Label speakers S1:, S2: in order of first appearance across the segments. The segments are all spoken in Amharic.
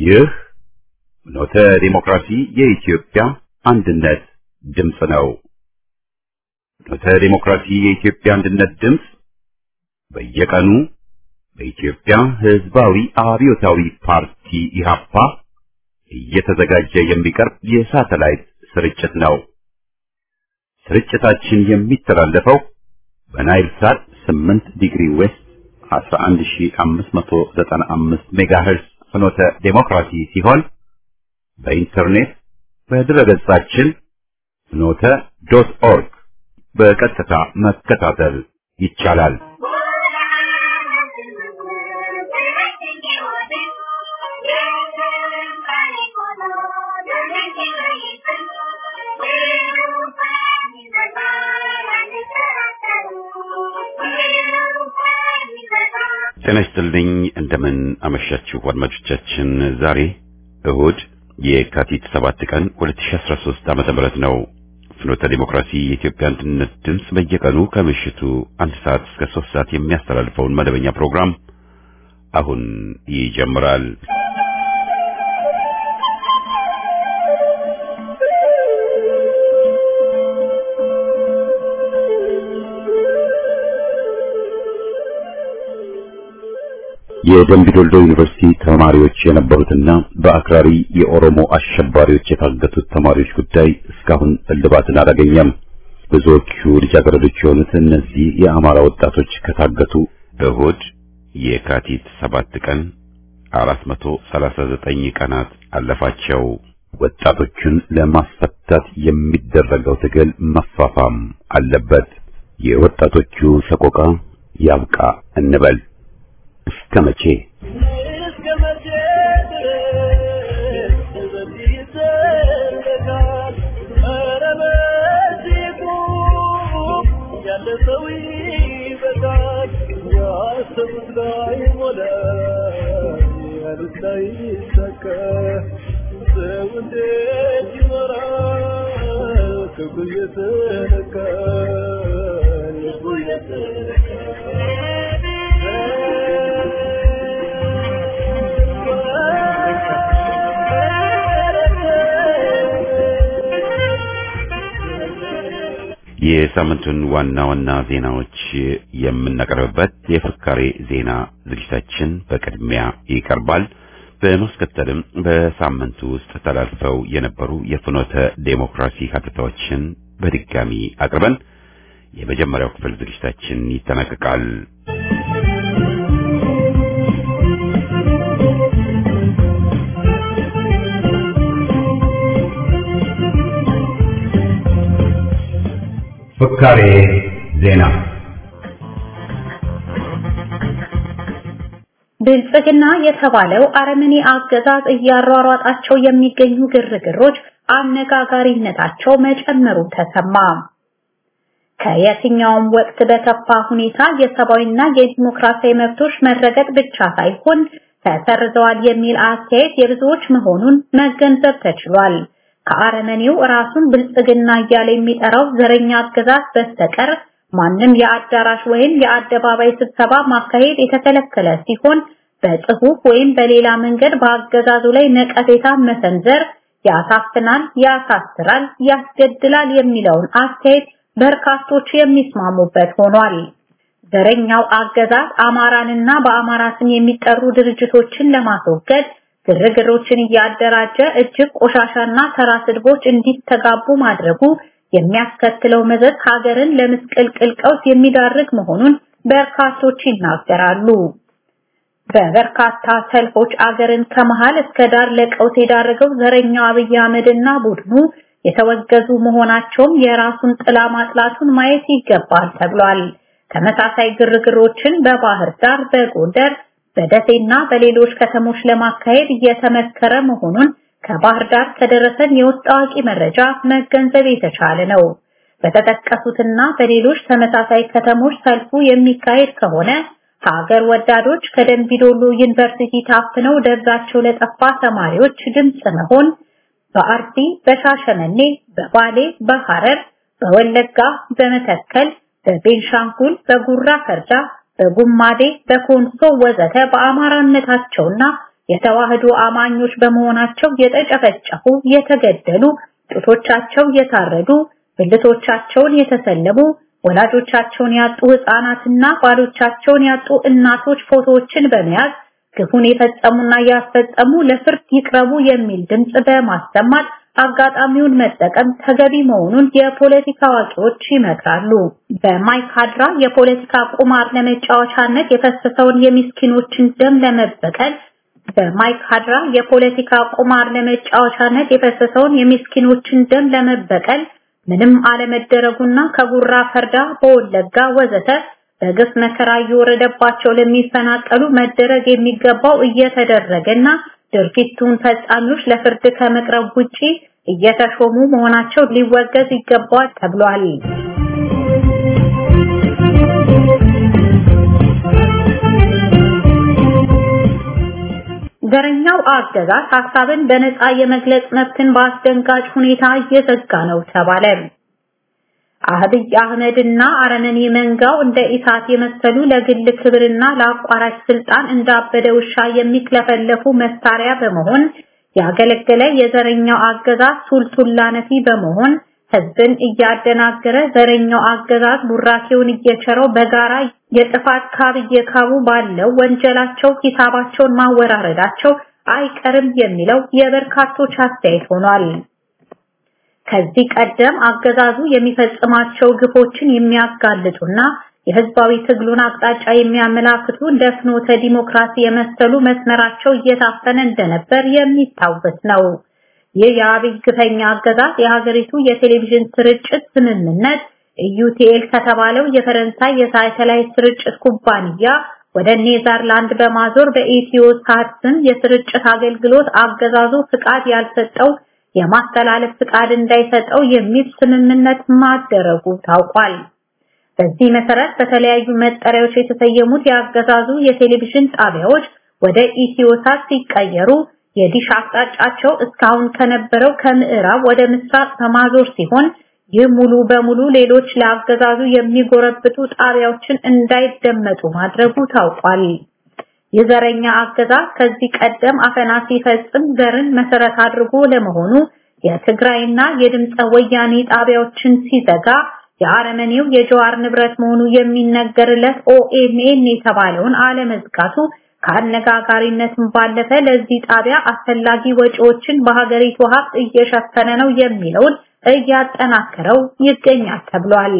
S1: ይህ ኖተ ዲሞክራሲ የኢትዮጵያ አንድነት ድምፅ ነው። ኖተ ዲሞክራሲ የኢትዮጵያ አንድነት ድምፅ በየቀኑ በኢትዮጵያ ሕዝባዊ አብዮታዊ ፓርቲ ኢህአፓ እየተዘጋጀ የሚቀርብ የሳተላይት ስርጭት ነው። ስርጭታችን የሚተላለፈው በናይል ሳት 8 ዲግሪ ዌስት 11595 ሜጋሄርስ ፍኖተ ዴሞክራሲ ሲሆን በኢንተርኔት በድረገጻችን ፍኖተ ዶት ኦርግ በቀጥታ መከታተል ይቻላል። ጤና ይስጥልኝ። እንደምን አመሻችሁ አድማጮቻችን። ዛሬ እሁድ የካቲት 7 ቀን 2013 ዓመተ ምህረት ነው። ፍኖተ ዲሞክራሲ የኢትዮጵያ አንድነት ድምፅ በየቀኑ ከምሽቱ አንድ ሰዓት እስከ 3 ሰዓት የሚያስተላልፈውን መደበኛ ፕሮግራም አሁን ይጀምራል። የደምቢዶልዶ ዩኒቨርሲቲ ተማሪዎች የነበሩትና በአክራሪ የኦሮሞ አሸባሪዎች የታገቱት ተማሪዎች ጉዳይ እስካሁን እልባትን አላገኘም። ብዙዎቹ ልጃገረዶች የሆኑት እነዚህ የአማራ ወጣቶች ከታገቱ እሁድ የካቲት ሰባት ቀን 439 ቀናት አለፋቸው። ወጣቶቹን ለማስፈታት የሚደረገው ትግል መፋፋም አለበት። የወጣቶቹ ሰቆቃ ያብቃ እንበል። እስከ መቼ የሳምንቱን ዋና ዋና ዜናዎች የምናቀርብበት የፍካሬ ዜና ዝግጅታችን በቅድሚያ ይቀርባል። በማስከተልም በሳምንቱ ውስጥ ተላልፈው የነበሩ የፍኖተ ዴሞክራሲ ሀተታዎችን በድጋሚ አቅርበን የመጀመሪያው ክፍል ዝግጅታችን ይጠናቀቃል። ፍካሬ ዜና
S2: ብልጽግና የተባለው አረመኔ አገዛዝ እያሯሯጣቸው የሚገኙ ግርግሮች አነጋጋሪነታቸው መጨመሩ ተሰማ። ከየትኛውም ወቅት በከፋ ሁኔታ የሰብአዊና የዲሞክራሲያዊ መብቶች መረገጥ ብቻ ሳይሆን ተሰርዘዋል የሚል አስተያየት የብዙዎች መሆኑን መገንዘብ ተችሏል። ከአረመኔው ራሱን ብልጽግና እያለ የሚጠራው ዘረኛ አገዛዝ በስተቀር ማንም የአዳራሽ ወይም የአደባባይ ስብሰባ ማካሄድ የተከለከለ ሲሆን በጽሁፍ ወይም በሌላ መንገድ በአገዛዙ ላይ ነቀፌታ መሰንዘር ያሳፍናል፣ ያሳስራል፣ ያስገድላል የሚለውን አስተያየት በርካቶች የሚስማሙበት ሆኗል። ዘረኛው አገዛዝ አማራንና በአማራ ስም የሚጠሩ ድርጅቶችን ለማስወገድ ግርግሮችን እያደራጀ እጅግ ቆሻሻና ተራ ስድቦች እንዲተጋቡ ማድረጉ የሚያስከትለው መዘዝ ሀገርን ለምስቅልቅል ቀውስ የሚዳርግ መሆኑን በርካቶች ይናገራሉ። በበርካታ ሰልፎች አገርን ከመሃል እስከ ዳር ለቀውስ የዳረገው ዘረኛው አብይ አህመድና ቡድኑ የተወገዙ መሆናቸውም የራሱን ጥላ ማጥላቱን ማየት ይገባል ተብሏል። ተመሳሳይ ግርግሮችን በባህር ዳር፣ በጎንደር፣ በደሴና በሌሎች ከተሞች ለማካሄድ እየተመከረ መሆኑን ከባህር ዳር ከደረሰን የውስጥ አዋቂ መረጃ መገንዘብ የተቻለ ነው። በተጠቀሱትና በሌሎች ተመሳሳይ ከተሞች ሰልፉ የሚካሄድ ከሆነ ሀገር ወዳዶች ከደንቢዶሎ ዩኒቨርሲቲ ታፍነው ደብዛቸው ለጠፋ ተማሪዎች ድምፅ መሆን በአርሲ፣ በሻሸመኔ፣ በባሌ፣ በሐረር፣ በወለጋ፣ በመተከል፣ በቤንሻንጉል፣ በጉራ ፈርዳ፣ በጉማዴ፣ በኮንሶ ወዘተ በአማራነታቸውና የተዋህዶ አማኞች በመሆናቸው የተጨፈጨፉ፣ የተገደሉ፣ ጡቶቻቸው የታረዱ፣ ብልቶቻቸውን የተሰለቡ፣ ወላጆቻቸውን ያጡ ህፃናትና ባሎቻቸውን ያጡ እናቶች ፎቶዎችን በመያዝ ግፉን የፈጸሙና ያስፈጸሙ ለፍርድ ይቅረቡ የሚል ድምጽ በማሰማት አጋጣሚውን መጠቀም ተገቢ መሆኑን የፖለቲካ አዋቂዎች ይመክራሉ። በማይካድራ የፖለቲካ ቁማር ለመጫወቻነት የፈሰሰውን የምስኪኖችን ደም ለመበቀል በማይካድራ የፖለቲካ ቁማር ለመጫወቻነት የፈሰሰውን የምስኪኖችን ደም ለመበቀል ምንም አለመደረጉና ከጉራ ፈርዳ በወለጋ ወዘተ በግፍ መከራ እየወረደባቸው ለሚፈናቀሉ መደረግ የሚገባው እየተደረገና ድርጊቱን ፈጻሚዎች ለፍርድ ከመቅረብ ውጪ እየተሾሙ መሆናቸው ሊወገዝ ይገባል ተብሏል። ዘረኛው አገዛዝ ሀሳብን በነፃ የመግለጽ መብትን በአስደንጋጭ ሁኔታ እየዘጋ ነው ተባለ። አህብይ አህመድና አረመኔ መንጋው እንደ ኢሳት የመሰሉ ለግል ክብርና ለአቋራጭ ስልጣን እንዳበደ ውሻ የሚክለፈለፉ መሳሪያ በመሆን ያገለገለ የዘረኛው አገዛዝ ሱልሱላ ነፊ በመሆን ህዝብን እያደናገረ ዘረኛው አገዛዝ ቡራኬውን እየቸረው በጋራ የጥፋት ካብ እየካቡ ባለው ወንጀላቸው ሂሳባቸውን ማወራረዳቸው አይቀርም የሚለው የበርካቶች አስተያየት ሆኗል። ከዚህ ቀደም አገዛዙ የሚፈጽማቸው ግፎችን የሚያጋልጡና የህዝባዊ ትግሉን አቅጣጫ የሚያመላክቱ እንደ ፍኖተ ዲሞክራሲ የመሰሉ መስመራቸው እየታፈነ እንደነበር የሚታወስ ነው። ይህ የአብይ ግፈኛ አገዛዝ የሀገሪቱ የቴሌቪዥን ስርጭት ስምምነት ኢዩቲኤል ከተባለው የፈረንሳይ የሳተላይት ስርጭት ኩባንያ ወደ ኔዘርላንድ በማዞር በኢትዮ ሳት ስም የስርጭት አገልግሎት አገዛዙ ፍቃድ ያልሰጠው የማስተላለፍ ፍቃድ እንዳይሰጠው የሚል ስምምነት ማደረጉ ታውቋል። በዚህ መሰረት በተለያዩ መጠሪያዎች የተሰየሙት የአገዛዙ የቴሌቪዥን ጣቢያዎች ወደ ኢትዮሳት ሲቀየሩ የዲሽ አቅጣጫቸው እስካሁን ከነበረው ከምዕራብ ወደ ምስራቅ በማዞር ሲሆን ይህ ሙሉ በሙሉ ሌሎች ለአገዛዙ የሚጎረብጡ ጣቢያዎችን እንዳይደመጡ ማድረጉ ታውቋል። የዘረኛ አገዛዝ ከዚህ ቀደም አፈና ሲፈጽም ዘርን መሰረት አድርጎ ለመሆኑ የትግራይና የድምፀ ወያኔ ጣቢያዎችን ሲዘጋ የአረመኔው የጀዋር ንብረት መሆኑ የሚነገርለት ኦኤምኤን የተባለውን አለመዝጋቱ ከአነጋጋሪነትም ባለፈ ለዚህ ጣቢያ አስፈላጊ ወጪዎችን በሀገሪቱ ሀብት እየሸፈነ ነው የሚለውን እያጠናከረው ይገኛል ተብሏል።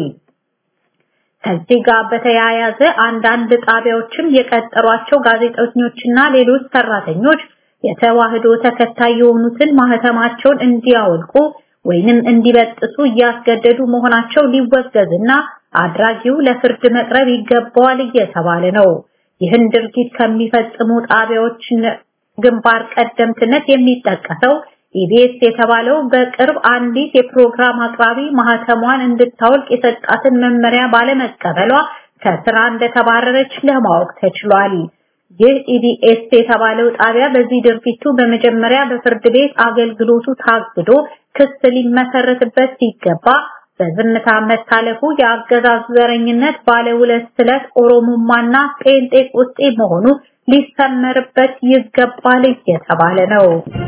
S2: ከዚህ ጋር በተያያዘ አንዳንድ ጣቢያዎችም የቀጠሯቸው ጋዜጠኞችና ሌሎች ሰራተኞች የተዋህዶ ተከታይ የሆኑትን ማህተማቸውን እንዲያወልቁ ወይንም እንዲበጥሱ እያስገደዱ መሆናቸው ሊወገዝና አድራጊው ለፍርድ መቅረብ ይገባዋል እየተባለ ነው። ይህን ድርጊት ከሚፈጽሙ ጣቢያዎች ግንባር ቀደምትነት የሚጠቀሰው ኢቢኤስ የተባለው በቅርብ አንዲት የፕሮግራም አቅራቢ ማህተሟን እንድታወልቅ የሰጣትን መመሪያ ባለመቀበሏ ከስራ እንደተባረረች ለማወቅ ተችሏል። ይህ ኢቢኤስ የተባለው ጣቢያ በዚህ ድርጊቱ በመጀመሪያ በፍርድ ቤት አገልግሎቱ ታግዶ ክስ ሊመሰረትበት ሲገባ በዝምታ መታለፉ የአገዛዙ ዘረኝነት ባለ ሁለት ስለት ኦሮሞማና ጴንጤቆስጤ መሆኑ ሊሰመርበት ይገባል እየተባለ ነው።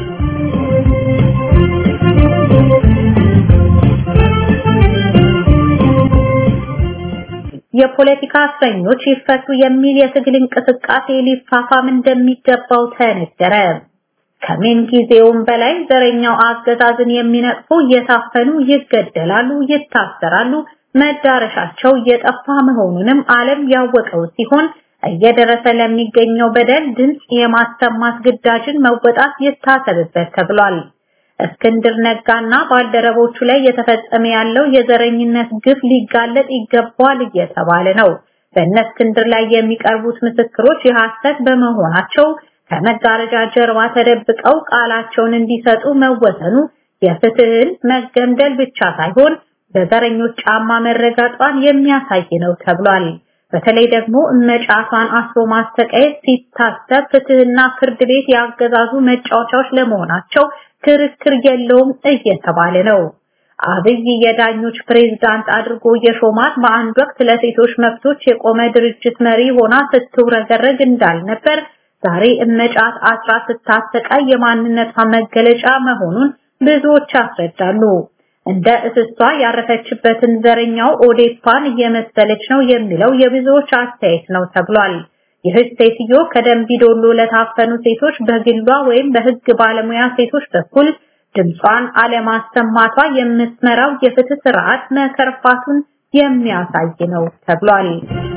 S2: የፖለቲካ እስረኞች ይፈቱ የሚል የትግል እንቅስቃሴ ሊፋፋም እንደሚገባው ተነገረ። ከምን ጊዜውም በላይ ዘረኛው አገዛዝን የሚነቅፉ እየታፈኑ ይገደላሉ፣ ይታሰራሉ፣ መዳረሻቸው እየጠፋ መሆኑንም ዓለም ያወቀው ሲሆን እየደረሰ ለሚገኘው በደል ድምፅ የማሰማት ግዳጅን መወጣት ይታሰብበት ተብሏል። እስክንድር ነጋና ባልደረቦቹ ላይ የተፈጸመ ያለው የዘረኝነት ግፍ ሊጋለጥ ይገባል እየተባለ ነው። በእነ እስክንድር ላይ የሚቀርቡት ምስክሮች የሐሰት በመሆናቸው ከመጋረጃ ጀርባ ተደብቀው ቃላቸውን እንዲሰጡ መወሰኑ የፍትህን መገምደል ብቻ ሳይሆን በዘረኞች ጫማ መረጋጧን የሚያሳይ ነው ተብሏል። በተለይ ደግሞ እመጫቷን አስሮ ማስተቃየት ሲታሰብ ፍትህና ፍርድ ቤት ያገዛዙ መጫወቻዎች ለመሆናቸው ክርክር የለውም እየተባለ ነው። አብይ የዳኞች ፕሬዝዳንት አድርጎ የሾማት በአንድ ወቅት ለሴቶች መብቶች የቆመ ድርጅት መሪ ሆና ስትውረገረግ እንዳልነበር ዛሬ እመጫት አስራ ስታሰቃይ የማንነቷ መገለጫ መሆኑን ብዙዎች ያስረዳሉ። እንደ እስሷ ያረፈችበትን ዘረኛው ኦዴፓን እየመሰለች ነው የሚለው የብዙዎች አስተያየት ነው ተብሏል። ይህች ሴትዮ ከደንቢዶሎ ለታፈኑ ሴቶች በግሏ ወይም በሕግ ባለሙያ ሴቶች በኩል ድምጿን አለማሰማቷ የምትመራው የፍትህ ስርዓት መከርፋቱን የሚያሳይ ነው ተብሏል።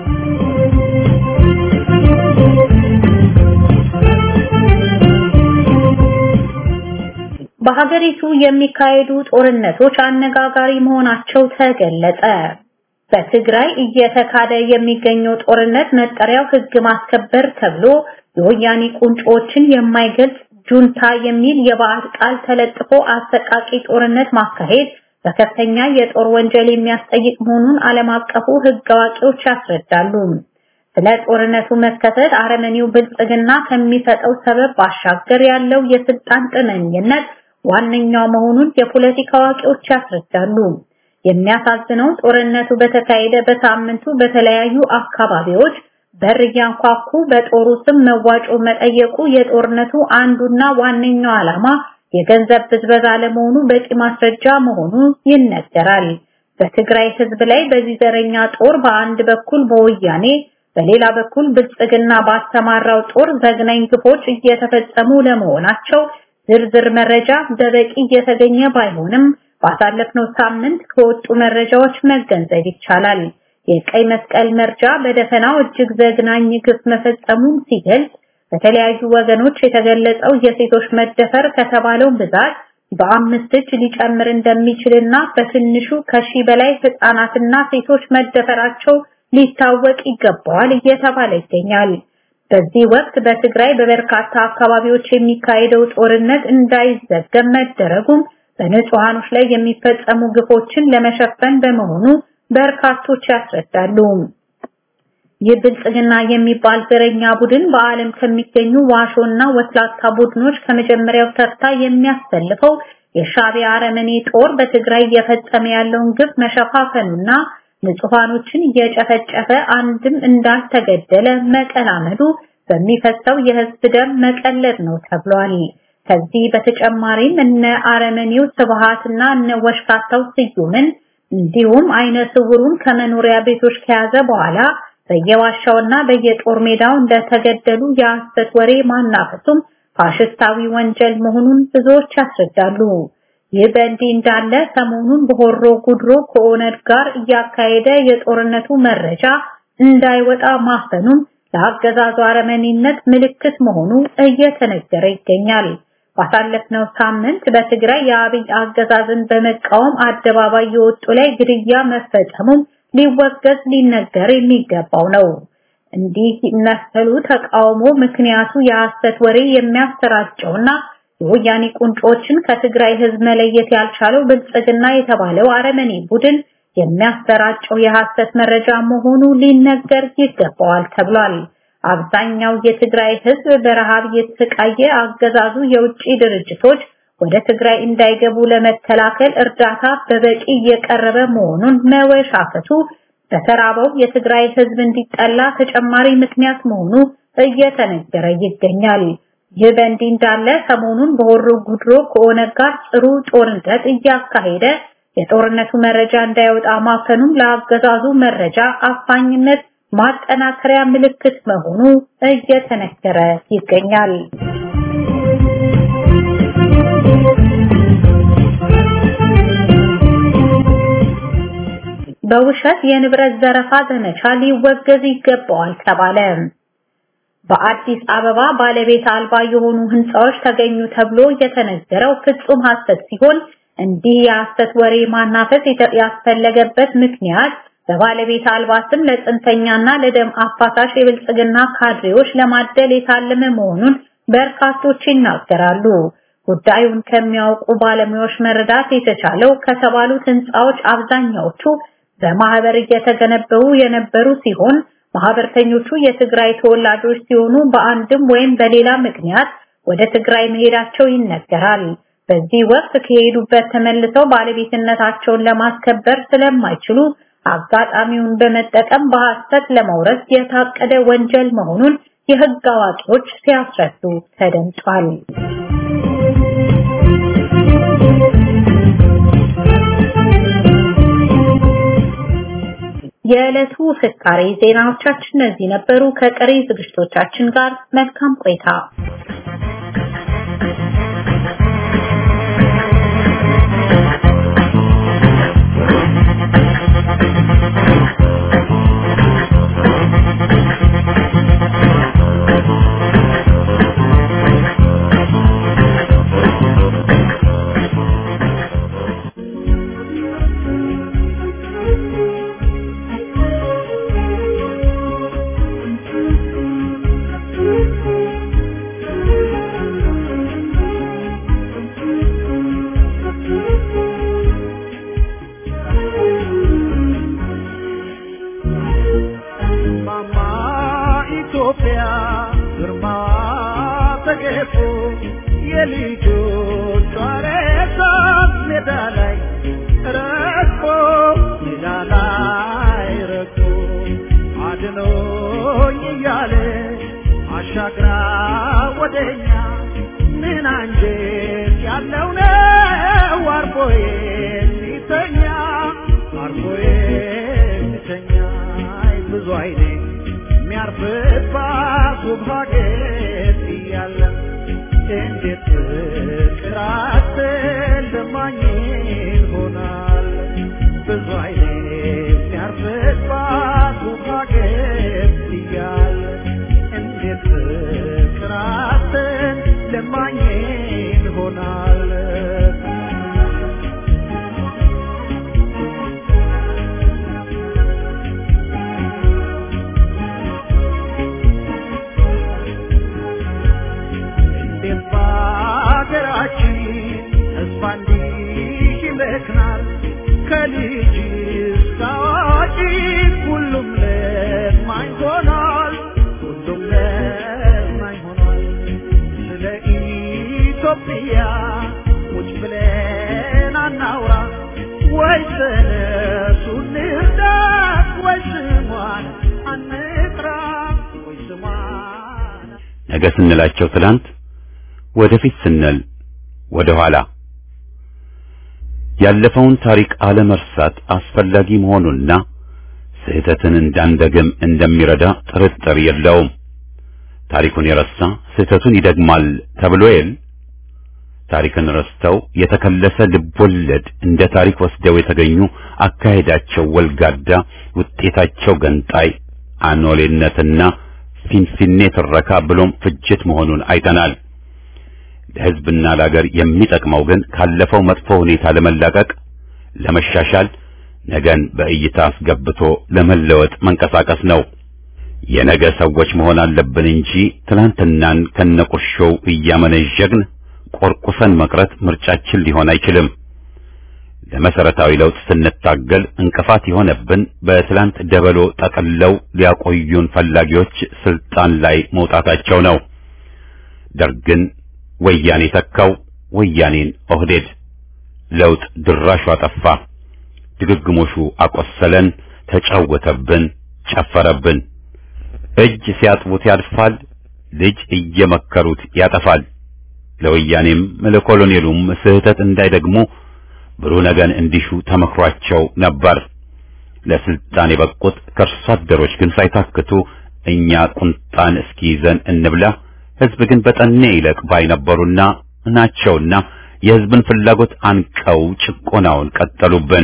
S2: በሀገሪቱ የሚካሄዱ ጦርነቶች አነጋጋሪ መሆናቸው ተገለጸ። በትግራይ እየተካሄደ የሚገኘው ጦርነት መጠሪያው ህግ ማስከበር ተብሎ የወያኔ ቁንጮችን የማይገልጽ ጁንታ የሚል የባዕድ ቃል ተለጥፎ አሰቃቂ ጦርነት ማካሄድ በከፍተኛ የጦር ወንጀል የሚያስጠይቅ መሆኑን ዓለም አቀፉ ህግ አዋቂዎች ያስረዳሉ። ስለ ጦርነቱ መከሰት አረመኔው ብልጽግና ከሚሰጠው ሰበብ ባሻገር ያለው የስልጣን ጥመኝነት ዋነኛው መሆኑን የፖለቲካ አዋቂዎች ያስረዳሉ። የሚያሳዝነው ጦርነቱ በተካሄደ በሳምንቱ በተለያዩ አካባቢዎች በር እያንኳኩ በጦሩ ስም መዋጮ መጠየቁ የጦርነቱ አንዱና ዋነኛው ዓላማ የገንዘብ ብዝበዛ ለመሆኑ በቂ ማስረጃ መሆኑ ይነገራል። በትግራይ ህዝብ ላይ በዚህ ዘረኛ ጦር በአንድ በኩል በወያኔ በሌላ በኩል ብልጽግና ባስተማራው ጦር ዘግናኝ ግፎች እየተፈጸሙ ለመሆናቸው ዝርዝር መረጃ በበቂ እየተገኘ ባይሆንም ባሳለፍነው ሳምንት ከወጡ መረጃዎች መገንዘብ ይቻላል። የቀይ መስቀል መርጃ በደፈናው እጅግ ዘግናኝ ግፍ መፈጸሙን ሲገልጽ በተለያዩ ወገኖች የተገለጸው የሴቶች መደፈር ከተባለው ብዛት በአምስት እጅ ሊጨምር እንደሚችልና በትንሹ ከሺህ በላይ ህፃናትና ሴቶች መደፈራቸው ሊታወቅ ይገባዋል እየተባለ ይገኛል። በዚህ ወቅት በትግራይ በበርካታ አካባቢዎች የሚካሄደው ጦርነት እንዳይዘገብ መደረጉም በንጹሃኖች ላይ የሚፈጸሙ ግፎችን ለመሸፈን በመሆኑ በርካቶች ያስረዳሉ። ይህ ብልጽግና የሚባል ዘረኛ ቡድን በዓለም ከሚገኙ ዋሾና ወስላታ ቡድኖች ከመጀመሪያው ተርታ የሚያሰልፈው የሻዕቢያ አረመኔ ጦር በትግራይ እየፈጸመ ያለውን ግፍ መሸፋፈኑና ንጹሃኖችን እየጨፈጨፈ አንድም እንዳልተገደለ መቀላመዱ በሚፈሰው የህዝብ ደም መቀለድ ነው ተብሏል። ከዚህ በተጨማሪም እነ አረመኔው ስብሃትና እነ ወሽካታው ስዩምን እንዲሁም አይነ ስውሩን ከመኖሪያ ቤቶች ከያዘ በኋላ በየዋሻውና በየጦር ሜዳው እንደተገደሉ የሐሰት ወሬ ማናፈሱም ፋሽስታዊ ወንጀል መሆኑን ብዙዎች ያስረዳሉ። ይህ በእንዲህ እንዳለ ሰሞኑን በሆሮ ጉድሮ ከኦነግ ጋር እያካሄደ የጦርነቱ መረጃ እንዳይወጣ ማፈኑም ለአገዛዙ አረመኔነት ምልክት መሆኑ እየተነገረ ይገኛል። ባሳለፍነው ሳምንት በትግራይ የአብይ አገዛዝን በመቃወም አደባባይ የወጡ ላይ ግድያ መፈጸሙም ሊወገዝ ሊነገር የሚገባው ነው። እንዲህ መሰሉ ተቃውሞ ምክንያቱ የሐሰት ወሬ የሚያሰራጨውና የወያኔ ቁንጮችን ከትግራይ ህዝብ መለየት ያልቻለው ብልጽግና የተባለው አረመኔ ቡድን የሚያሰራጨው የሐሰት መረጃ መሆኑ ሊነገር ይገባዋል ተብሏል። አብዛኛው የትግራይ ህዝብ በረሃብ የተሰቃየ አገዛዙ የውጭ ድርጅቶች ወደ ትግራይ እንዳይገቡ ለመከላከል እርዳታ በበቂ እየቀረበ መሆኑን መወሻከቱ በተራበው የትግራይ ህዝብ እንዲጠላ ተጨማሪ ምክንያት መሆኑ እየተነገረ ይገኛል። ይህ በእንዲህ እንዳለ ሰሞኑን በሆሮ ጉድሮ ከኦነግ ጋር ጥሩ ጦርነት እያካሄደ የጦርነቱ መረጃ እንዳይወጣ ማፈኑም ለአገዛዙ መረጃ አፋኝነት ማጠናከሪያ ምልክት መሆኑ እየተነገረ ይገኛል። በውሸት የንብረት ዘረፋ ዘመቻ ሊወገዝ ይገባዋል ተባለ። በአዲስ አበባ ባለቤት አልባ የሆኑ ህንፃዎች ተገኙ ተብሎ የተነገረው ፍጹም ሐሰት ሲሆን እንዲህ የሐሰት ወሬ ማናፈስ ያስፈለገበት ምክንያት በባለቤት አልባ ስም ለጽንፈኛና ለደም አፋሳሽ የብልጽግና ካድሬዎች ለማደል የታለመ መሆኑን በርካቶች ይናገራሉ። ጉዳዩን ከሚያውቁ ባለሙያዎች መረዳት የተቻለው ከተባሉት ህንፃዎች አብዛኛዎቹ በማህበር እየተገነበሩ የነበሩ ሲሆን ማህበርተኞቹ የትግራይ ተወላጆች ሲሆኑ በአንድም ወይም በሌላ ምክንያት ወደ ትግራይ መሄዳቸው ይነገራል። በዚህ ወቅት ከሄዱበት ተመልሰው ባለቤትነታቸውን ለማስከበር ስለማይችሉ አጋጣሚውን በመጠቀም በሐሰት ለመውረስ የታቀደ ወንጀል መሆኑን የህግ አዋቂዎች ሲያስረዱ ተደምጧል። የዕለቱ ፍካሬ ዜናዎቻችን እነዚህ ነበሩ። ከቀሪ ዝግጅቶቻችን ጋር መልካም ቆይታ።
S1: ነገ ስንላቸው ትላንት፣ ወደፊት ስንል ወደ ኋላ። ያለፈውን ታሪክ አለመርሳት አስፈላጊ መሆኑና ስህተትን እንዳንደግም እንደሚረዳ ጥርጥር የለውም። ታሪኩን የረሳ ስህተቱን ይደግማል ተብሎ የል ታሪክን ረስተው የተከለሰ ልቦለድ እንደ ታሪክ ወስደው የተገኙ አካሄዳቸው ወልጋዳ፣ ውጤታቸው ገንጣይ፣ አኖሌነትና ፊንፊኔ ትረካ ብሎም ፍጅት መሆኑን አይተናል። ለሕዝብና ለአገር የሚጠቅመው ግን ካለፈው መጥፎ ሁኔታ ለመላቀቅ፣ ለመሻሻል፣ ነገን በእይታ አስገብቶ ለመለወጥ መንቀሳቀስ ነው። የነገ ሰዎች መሆን አለብን እንጂ ትናንትናን ከነቁርሾው እያመነዠግን ቆርቁሰን መቅረት ምርጫችን ሊሆን አይችልም። ለመሰረታዊ ለውጥ ስንታገል እንቅፋት የሆነብን በትላንት ደበሎ ጠቅለው ሊያቆዩን ፈላጊዎች ስልጣን ላይ መውጣታቸው ነው። ደርግን ወያኔ ተካው፣ ወያኔን ኦህዴድ። ለውጥ ድራሹ አጠፋ። ድግግሞሹ አቆሰለን፣ ተጫወተብን፣ ጨፈረብን። እጅ ሲያጥቡት ያድፋል፣ ልጅ እየመከሩት ያጠፋል። ለወያኔም ለኮሎኔሉም ስህተት እንዳይደግሙ ብሩህ ነገን እንዲሹ ተመክሯቸው ነበር። ለስልጣን የበቁት ከእርሷ አደሮች ግን ሳይታክቱ እኛ ቁንጣን እስኪይዘን እንብላ፣ ህዝብ ግን በጠኔ ይለቅ ባይ ነበሩና ናቸውና የህዝብን ፍላጎት አንቀው ጭቆናውን ቀጠሉብን።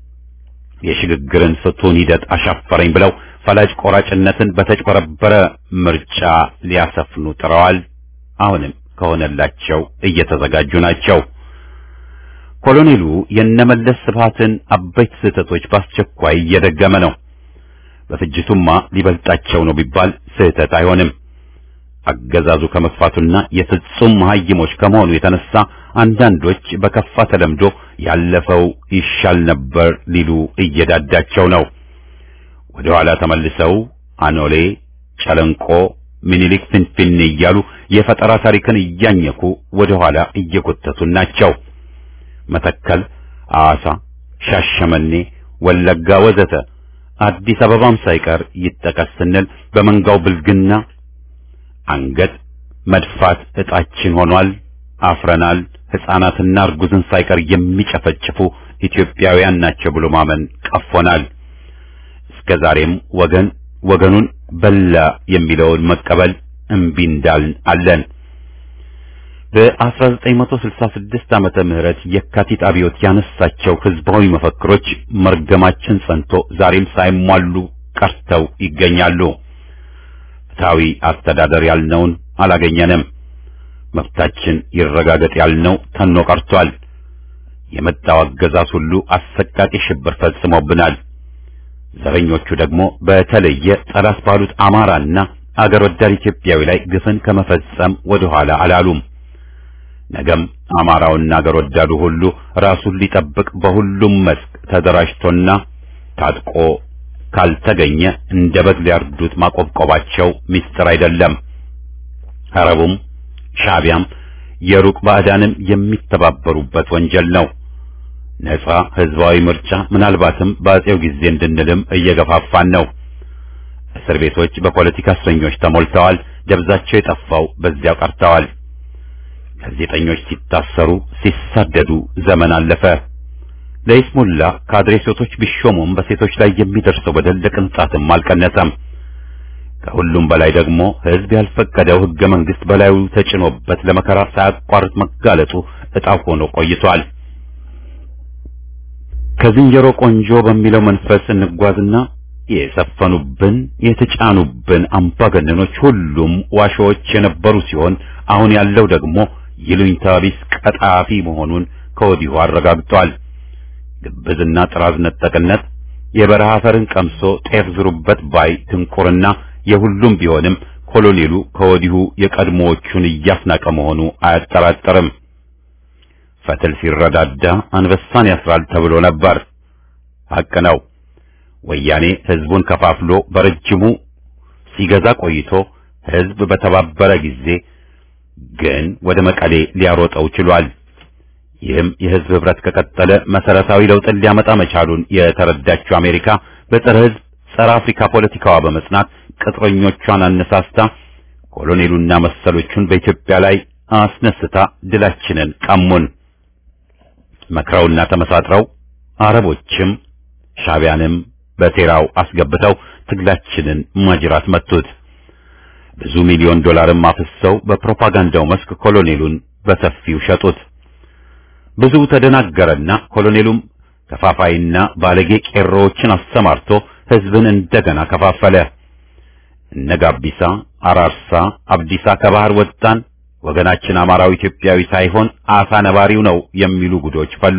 S1: የሽግግርን ፍቱን ሂደት አሻፈረኝ ብለው ፈላጭ ቆራጭነትን በተጭበረበረ ምርጫ ሊያሰፍኑ ጥረዋል። አሁንም ከሆነላቸው እየተዘጋጁ ናቸው። ኮሎኔሉ የነመለስ ስብሃትን አበይት ስህተቶች በአስቸኳይ እየደገመ ነው። በፍጅቱማ ሊበልጣቸው ነው ቢባል ስህተት አይሆንም። አገዛዙ ከመጥፋቱና የፍጹም መሀይሞች ከመሆኑ የተነሳ አንዳንዶች በከፋ ተለምዶ ያለፈው ይሻል ነበር ሊሉ እየዳዳቸው ነው። ወደ ኋላ ተመልሰው አኖሌ፣ ጨለንቆ፣ ሚኒሊክ ፍንፍኔ እያሉ የፈጠራ ታሪክን እያኘኩ ወደ ኋላ እየጎተቱን ናቸው። መተከል፣ አዋሳ፣ ሻሸመኔ፣ ወለጋ ወዘተ አዲስ አበባም ሳይቀር ይጠቀስ ስንል በመንጋው ብልግና አንገት መድፋት ዕጣችን ሆኗል። አፍረናል። ሕፃናትና እርጉዝን ሳይቀር የሚጨፈጭፉ ኢትዮጵያውያን ናቸው ብሎ ማመን ቀፎናል። እስከ ዛሬም ወገን ወገኑን በላ የሚለውን መቀበል እምቢ እንዳልን አለን። በ1966 ዓመተ ምህረት የካቲት አብዮት ያነሳቸው ህዝባዊ መፈክሮች መርገማችን ጸንቶ ዛሬም ሳይሟሉ ቀርተው ይገኛሉ። ፍትሐዊ አስተዳደር ያልነውን አላገኘንም። መብታችን ይረጋገጥ ያልነው ተኖ ቀርቷል። የመጣው አገዛዝ ሁሉ አሰቃቂ ሽብር ፈጽሞብናል። ዘረኞቹ ደግሞ በተለየ ጠላት ባሉት አማራና አገር ወዳድ ኢትዮጵያዊ ላይ ግፍን ከመፈጸም ወደ ኋላ አላሉም። ነገም አማራውና አገር ወዳዱ ሁሉ ራሱን ሊጠብቅ በሁሉም መስክ ተደራጅቶና ታጥቆ ካልተገኘ እንደ በግ ሊያርዱት ማቆብቆባቸው ምስጢር አይደለም። አረቡም ሻዕቢያም የሩቅ ባዕዳንም የሚተባበሩበት ወንጀል ነው። ነጻ ህዝባዊ ምርጫ ምናልባትም በአጼው ጊዜ እንድንልም እየገፋፋን ነው። እስር ቤቶች በፖለቲካ እስረኞች ተሞልተዋል። ደብዛቸው የጠፋው በዚያው ቀርተዋል። ጋዜጠኞች ሲታሰሩ፣ ሲሳደዱ ዘመን አለፈ። ለይስሙላ ካድሬ ሴቶች ቢሾሙም በሴቶች ላይ የሚደርሰው በደል ለቅንጣትም አልቀነሰም። ከሁሉም በላይ ደግሞ ህዝብ ያልፈቀደው ህገ መንግስት በላዩ ተጭኖበት ለመከራ ሳያቋርጥ መጋለጡ ዕጣው ሆኖ ቆይቷል። ከዝንጀሮ ቆንጆ በሚለው መንፈስ እንጓዝና የሰፈኑብን የተጫኑብን አምባገነኖች ሁሉም ዋሾዎች የነበሩ ሲሆን አሁን ያለው ደግሞ ይሉኝታ ቢስ ቀጣፊ መሆኑን ከወዲሁ አረጋግጧል። ግብዝና ጥራዝ ነጠቅነት የበረሃ አፈርን ቀምሶ ጤፍ ዝሩበት ባይ ድንቁርና የሁሉም ቢሆንም ኮሎኔሉ ከወዲሁ የቀድሞዎቹን እያስናቀ መሆኑ አያጠራጥርም። ፈትል ሲረዳዳ አንበሳን ያስራል ተብሎ ነበር። ሐቅ ነው። ወያኔ ህዝቡን ከፋፍሎ በረጅሙ ሲገዛ ቆይቶ ህዝብ በተባበረ ጊዜ ግን ወደ መቀሌ ሊያሮጠው ችሏል። ይህም የህዝብ ህብረት ከቀጠለ መሰረታዊ ለውጥን ሊያመጣ መቻሉን የተረዳችው አሜሪካ በጸረ ህዝብ ጸረ አፍሪካ ፖለቲካዋ በመጽናት ቅጥረኞቿን አነሳስታ ኮሎኔሉና መሰሎቹን በኢትዮጵያ ላይ አስነስታ ድላችንን ቀሙን። መክረውና ተመሳጥረው አረቦችም ሻዕቢያንም በሴራው አስገብተው ትግላችንን ማጅራት መቱት። ብዙ ሚሊዮን ዶላርም አፍሰው በፕሮፓጋንዳው መስክ ኮሎኔሉን በሰፊው ሸጡት። ብዙ ተደናገረና ኮሎኔሉም ከፋፋይና ባለጌ ቄሮዎችን አሰማርቶ ህዝብን እንደገና ከፋፈለ። እነ ጋቢሳ፣ አራርሳ፣ አብዲሳ ከባህር ወጣን፣ ወገናችን አማራው ኢትዮጵያዊ ሳይሆን አሳ ነባሪው ነው የሚሉ ጉዶች ፈሉ።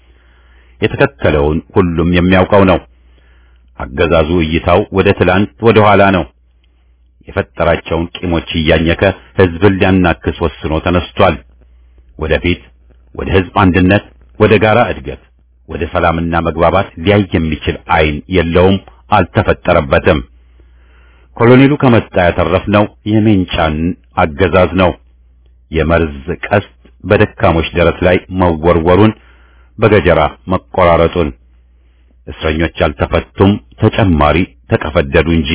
S1: የተከተለውን ሁሉም የሚያውቀው ነው። አገዛዙ እይታው ወደ ትላንት ወደ ኋላ ነው። የፈጠራቸውን ቂሞች እያኘከ ህዝብን ሊያናክስ ወስኖ ተነስቷል። ወደፊት ወደ ህዝብ አንድነት፣ ወደ ጋራ እድገት፣ ወደ ሰላምና መግባባት ሊያይ የሚችል አይን የለውም፣ አልተፈጠረበትም። ኮሎኔሉ ከመጣ ያተረፍነው የሜንጫን አገዛዝ ነው። የመርዝ ቀስት በደካሞች ደረት ላይ መወርወሩን፣ በገጀራ መቆራረጡን፣ እስረኞች አልተፈቱም፣ ተጨማሪ ተቀፈደዱ እንጂ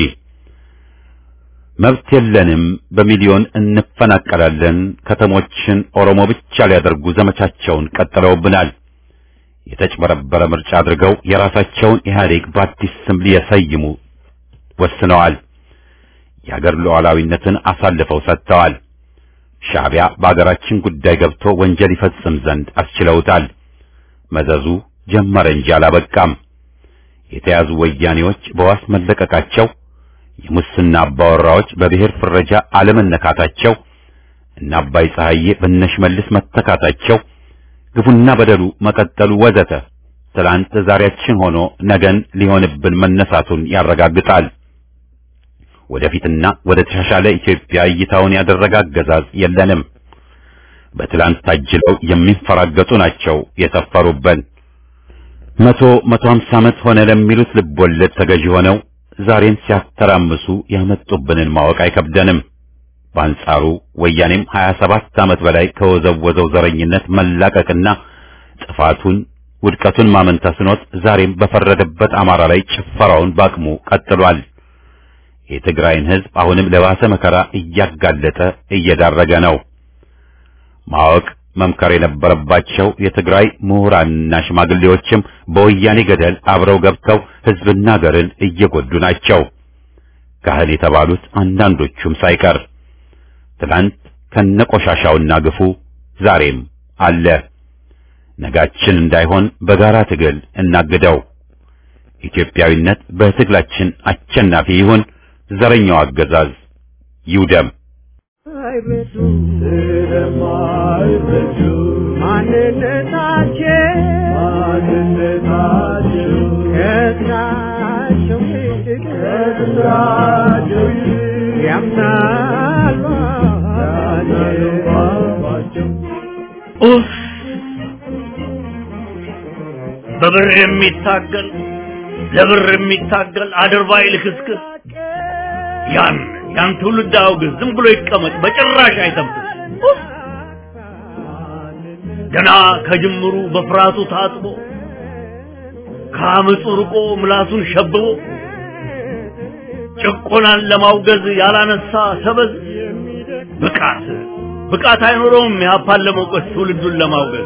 S1: መብት የለንም፣ በሚሊዮን እንፈናቀላለን፣ ከተሞችን ኦሮሞ ብቻ ሊያደርጉ ዘመቻቸውን ቀጥለውብናል። የተጭበረበረ ምርጫ አድርገው የራሳቸውን ኢህአዴግ በአዲስ ስም ሊሰይሙ ወስነዋል። የአገር ሉዓላዊነትን አሳልፈው ሰጥተዋል። ሻዕቢያ በአገራችን ጉዳይ ገብቶ ወንጀል ይፈጽም ዘንድ አስችለውታል። መዘዙ ጀመረ እንጂ አላበቃም። የተያዙ ወያኔዎች በዋስ መለቀቃቸው የሙስና አባወራዎች በብሔር ፍረጃ አለመነካታቸው እና አባይ ፀሐዬ በነሽመልስ መተካታቸው ግፉና በደሉ መቀጠሉ ወዘተ ትላንት ዛሬያችን ሆኖ ነገን ሊሆንብን መነሳቱን ያረጋግጣል። ወደፊትና ወደ ተሻሻለ ኢትዮጵያ እይታውን ያደረገ አገዛዝ የለንም። በትላንት ታጅለው የሚንፈራገጡ ናቸው የሰፈሩበን። መቶ መቶ ሀምሳ ዓመት ሆነ ለሚሉት ልቦለድ ተገዢ ሆነው ዛሬን ሲያተራምሱ ያመጡብንን ማወቅ አይከብደንም። በአንጻሩ ወያኔም 27 ዓመት በላይ ከወዘወዘው ዘረኝነት መላቀቅና ጥፋቱን ውድቀቱን ማመን ተስኖት ዛሬም በፈረደበት አማራ ላይ ጭፈራውን ባቅሙ ቀጥሏል። የትግራይን ህዝብ አሁንም ለባሰ መከራ እያጋለጠ እየዳረገ ነው። ማወቅ መምከር የነበረባቸው የትግራይ ምሁራንና ሽማግሌዎችም በወያኔ ገደል አብረው ገብተው ህዝብና ሀገርን እየጎዱ ናቸው። ካህል የተባሉት አንዳንዶቹም ሳይቀር ትናንት ከነቆሻሻውና ግፉ ዛሬም አለ። ነጋችን እንዳይሆን በጋራ ትግል እናግደው። ኢትዮጵያዊነት በትግላችን አሸናፊ ይሁን። ዘረኛው አገዛዝ ይውደም።
S3: አይበዱ ስለማይበዱ ማንነታቸው ማንነታቸው ከስራቸው ይልቅ ከስራቸው ይልቅ ያምናሉ አባቸው
S4: ኡፍ! በብር የሚታገል ለብር የሚታገል አድርባይ ልክስክስ ያን ያን ትውልድ አውግዝ፣ ዝም ብሎ ይቀመጥ፣ በጭራሽ አይተንፍስ። ኡፍ! ገና ከጅምሩ በፍርሃቱ ታጥቦ ከአመፁ ርቆ ምላሱን ሸብቦ ጭቆናን ለማውገዝ ያላነሳ ሰበዝ ብቃት ብቃት አይኖረውም ያፓን ለመውቀስ ትውልዱን ለማውገዝ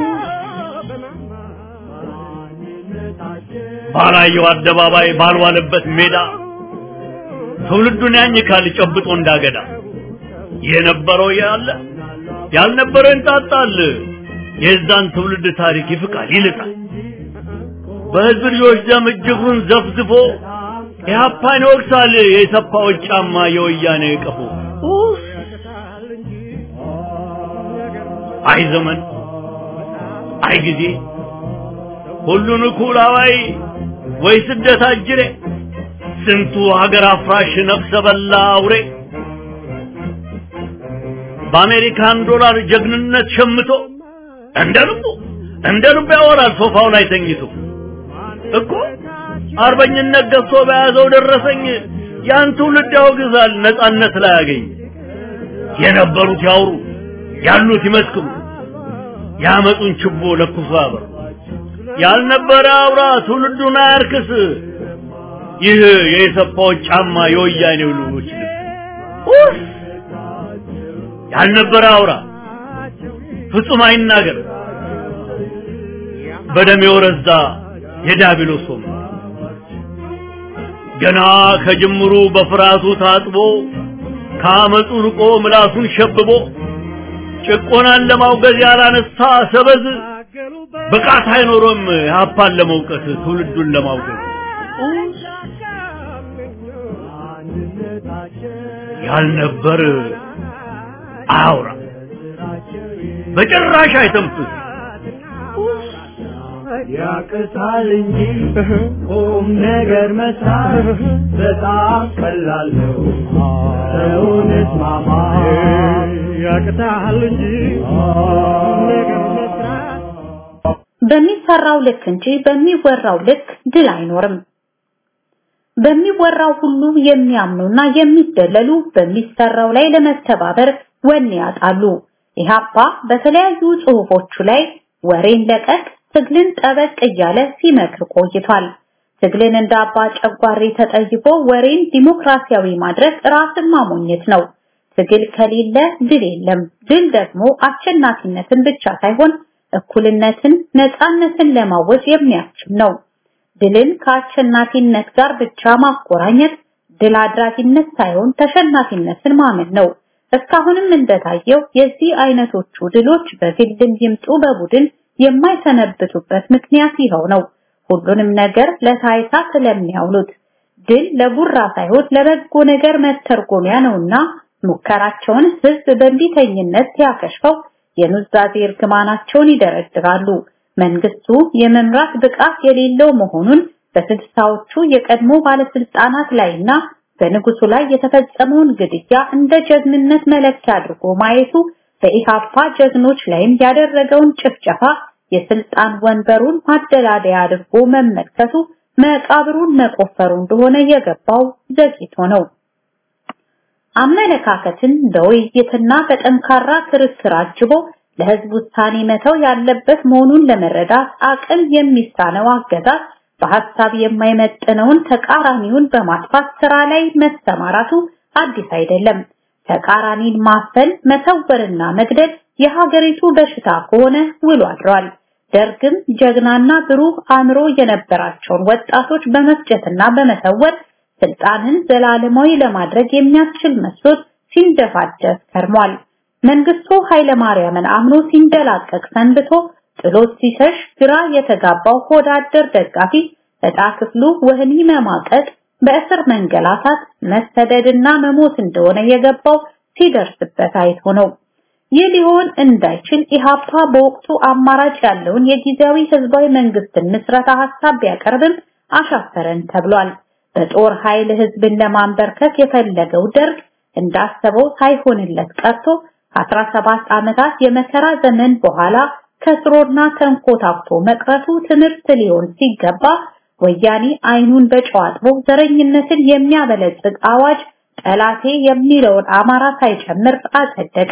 S4: ባላየው አደባባይ ባልዋለበት ሜዳ ትውልዱን ያኝካል ጨብጦ እንዳገዳ የነበረው ያለ ያልነበረው እንጣጣል የዛን ትውልድ ታሪክ ይፍቃል ይልጣል በህዝብ ልጆች ደም እጅጉን ዘፍዝፎ ኢህአፓን ይወቅሳል የሰፋዎች ጫማ የወያኔ ቀፎ ኡፍ! አይ ዘመን አይ ጊዜ ሁሉን እኩል አዋይ ወይ ስደት አጅሬ ስንቱ ሀገር አፍራሽ ነፍሰ በላ አውሬ በአሜሪካን ዶላር ጀግንነት ሸምቶ እንደ ልቡ እንደ ልቡ ያወራል ሶፋው ላይ ተኝቶ እኮ አርበኝነት ገዝቶ በያዘው ደረሰኝ ያን ትውልድ ያወግዛል ነጻነት ላይ ያገኝ የነበሩት ያውሩ ያሉት ይመስክሩ ያመጡን ችቦ ለኩሶ ያበሩ ያልነበረ አውራ ትውልዱን አያርክስ ይህ የኢሰፓዎች ጫማ የወያኔው ልጆች ልብስ ኡፍ! ያልነበረ አውራ ፍጹም አይናገር በደም የወረዛ የዲያብሎስ ወንበር ገና ከጅምሩ በፍርሃቱ ታጥቦ ከአመፁ ርቆ ምላሱን ሸብቦ ጭቆናን ለማውገዝ ያላነሳ ሰበዝ ብቃት አይኖሮም ያፓን ለመውቀስ ትውልዱን ለማውገዝ ያልነበር አያውራ በጭራሽ አይተንፍስ
S3: ያቅታል እንጂ ቁም ነገር መስራት በጣም ቀላል ነው። ሰውን እስማማ ያቅታል እንጂ ቁም ነገር መስራት
S2: በሚሰራው ልክ እንጂ በሚወራው ልክ ድል አይኖርም። በሚወራው ሁሉ የሚያምኑና የሚደለሉ በሚሰራው ላይ ለመተባበር ወኔ ያጣሉ። ኢህአፓ በተለያዩ ጽሁፎቹ ላይ ወሬን ለቀቅ ትግልን ጠበቅ እያለ ሲመክር ቆይቷል። ትግልን እንደ አባ ጨጓሬ ተጠይቆ ወሬን ዲሞክራሲያዊ ማድረግ ራስን ማሞኘት ነው። ትግል ከሌለ ድል የለም። ድል ደግሞ አሸናፊነትን ብቻ ሳይሆን እኩልነትን፣ ነፃነትን ለማወጅ የሚያስችል ነው። ድልን ከአሸናፊነት ጋር ብቻ ማቆራኘት ድል አድራጊነት ሳይሆን ተሸናፊነትን ማመን ነው። እስካሁንም እንደታየው የዚህ አይነቶቹ ድሎች በግልም ይምጡ በቡድን የማይሰነብቱበት ምክንያት ይኸው ነው። ሁሉንም ነገር ለታይታ ስለሚያውሉት ድል ለጉራ ሳይሆን ለበጎ ነገር መተርጎሚያ ነውና ሙከራቸውን ህዝብ በእንቢተኝነት ሲያከሽፈው የኑዛዜ እርግማናቸውን ይደረድራሉ። መንግስቱ የመምራት ብቃት የሌለው መሆኑን በስልሳዎቹ የቀድሞ ባለስልጣናት ላይና በንጉሱ ላይ የተፈጸመውን ግድያ እንደ ጀግንነት መለኪያ አድርጎ ማየቱ በኢሃፓ ጀግኖች ላይም ያደረገውን ጭፍጨፋ የስልጣን ወንበሩን ማደላደያ አድርጎ መመልከቱ መቃብሩን መቆፈሩ እንደሆነ የገባው ዘግይቶ ነው። አመለካከትን በውይይትና በጠንካራ ክርክር አጅቦ ለህዝብ ውሳኔ መተው ያለበት መሆኑን ለመረዳት አቅም የሚሳነው አገዛዝ በሐሳብ የማይመጥነውን ተቃራኒውን በማጥፋት ስራ ላይ መሰማራቱ አዲስ አይደለም። ተቃራኒን ማፈን፣ መሰወርና መግደል የሀገሪቱ በሽታ ከሆነ ውሎ አድሯል። ደርግም ጀግናና ብሩህ አእምሮ የነበራቸውን ወጣቶች በመፍጨትና በመሰወር ስልጣንን ዘላለማዊ ለማድረግ የሚያስችል መስሎት ሲንደፋደፍ ከርሟል። መንግስቱ ኃይለማርያምን አምኖ ሲንደላቀቅ ሰንብቶ ጥሎት ሲሸሽ ግራ የተጋባው ሆዳደር ደጋፊ ዕጣ ክፍሉ ወህኒ መማቀቅ፣ በእስር መንገላታት፣ መሰደድና መሞት እንደሆነ የገባው ሲደርስበት አይቶ ነው። ይህ ሊሆን እንዳይችል ኢሃፓ በወቅቱ አማራጭ ያለውን የጊዜያዊ ህዝባዊ መንግስትን ምስረታ ሐሳብ ቢያቀርብም አሻፈረን ተብሏል። በጦር ኃይል ህዝብን ለማንበርከክ የፈለገው ደርግ እንዳሰበው ሳይሆንለት ቀርቶ 17 ዓመታት የመከራ ዘመን በኋላ ከስሮና ተንኮታክቶ መቅረቱ ትምህርት ሊሆን ሲገባ ወያኔ አይኑን በጨዋጥቦ ዘረኝነትን የሚያበለጽግ አዋጅ ጠላቴ የሚለውን አማራ ሳይጨምር አጸደቀ።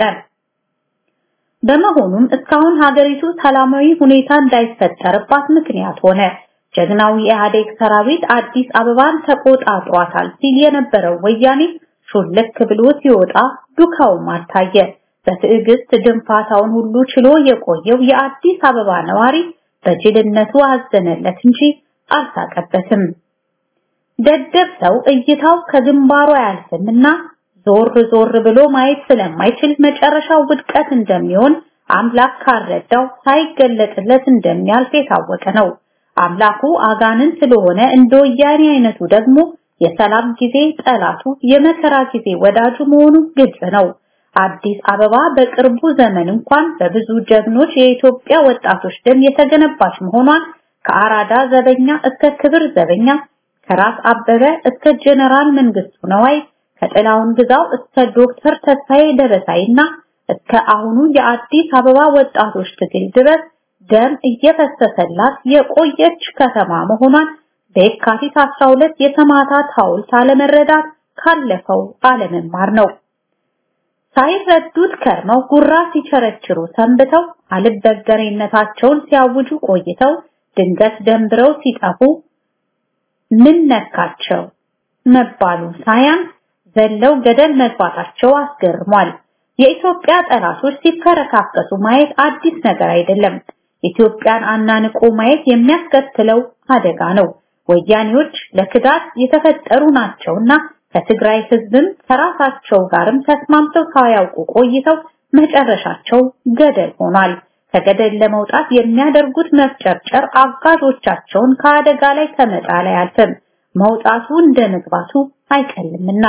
S2: በመሆኑም እስካሁን ሀገሪቱ ሰላማዊ ሁኔታ እንዳይፈጠርባት ምክንያት ሆነ። ጀግናው የኢህአዴግ ሰራዊት አዲስ አበባን ተቆጣጥሯታል ሲል የነበረው ወያኔ ሹልክ ብሎ ሲወጣ ዱካውም አልታየ። በትዕግስት ድንፋታውን ሁሉ ችሎ የቆየው የአዲስ አበባ ነዋሪ በጅልነቱ አዘነለት እንጂ አልሳቀበትም። ደደብ ሰው እይታው ከግንባሩ አያልፍምና ዞር ዞር ብሎ ማየት ስለማይችል መጨረሻው ውድቀት እንደሚሆን አምላክ ካረዳው ሳይገለጥለት እንደሚያልፍ የታወቀ ነው። አምላኩ አጋንን ስለሆነ እንደ ወያኔ አይነቱ ደግሞ የሰላም ጊዜ ጠላቱ የመከራ ጊዜ ወዳጁ መሆኑ ግልጽ ነው። አዲስ አበባ በቅርቡ ዘመን እንኳን በብዙ ጀግኖች የኢትዮጵያ ወጣቶች ደም የተገነባች መሆኗን ከአራዳ ዘበኛ እስከ ክብር ዘበኛ ከራስ አበበ እስከ ጀነራል መንግስቱ ነዋይ ከጥላውን ግዛው እስከ ዶክተር ተስፋዬ ደበሳይና እስከ አሁኑ የአዲስ አበባ ወጣቶች ትግል ድረስ ደም እየፈሰሰላት የቆየች ከተማ መሆኗን በየካቲት 12 የሰማዕታት ሐውልት አለመረዳት ካለፈው አለመማር ነው። ሳይረዱት ከርመው ጉራ ሲቸረችሩ ሰንብተው አልበገሬነታቸውን ሲያውጁ ቆይተው ድንገት ደንብረው ሲጠፉ ምን ነካቸው መባሉ ሳያንስ ዘለው ገደል መግባታቸው አስገርሟል። የኢትዮጵያ ጠላቶች ሲፈረካከሱ ማየት አዲስ ነገር አይደለም። ኢትዮጵያን አናንቆ ማየት የሚያስከትለው አደጋ ነው። ወያኔዎች ለክዳት የተፈጠሩ ናቸውና ከትግራይ ህዝብም ከራሳቸው ጋርም ተስማምተው ሳያውቁ ቆይተው መጨረሻቸው ገደል ሆኗል። ከገደል ለመውጣት የሚያደርጉት መፍጨርጨር አጋዦቻቸውን ከአደጋ ላይ ከመጣል አያልፍም። መውጣቱ እንደ መግባቱ አይቀልምና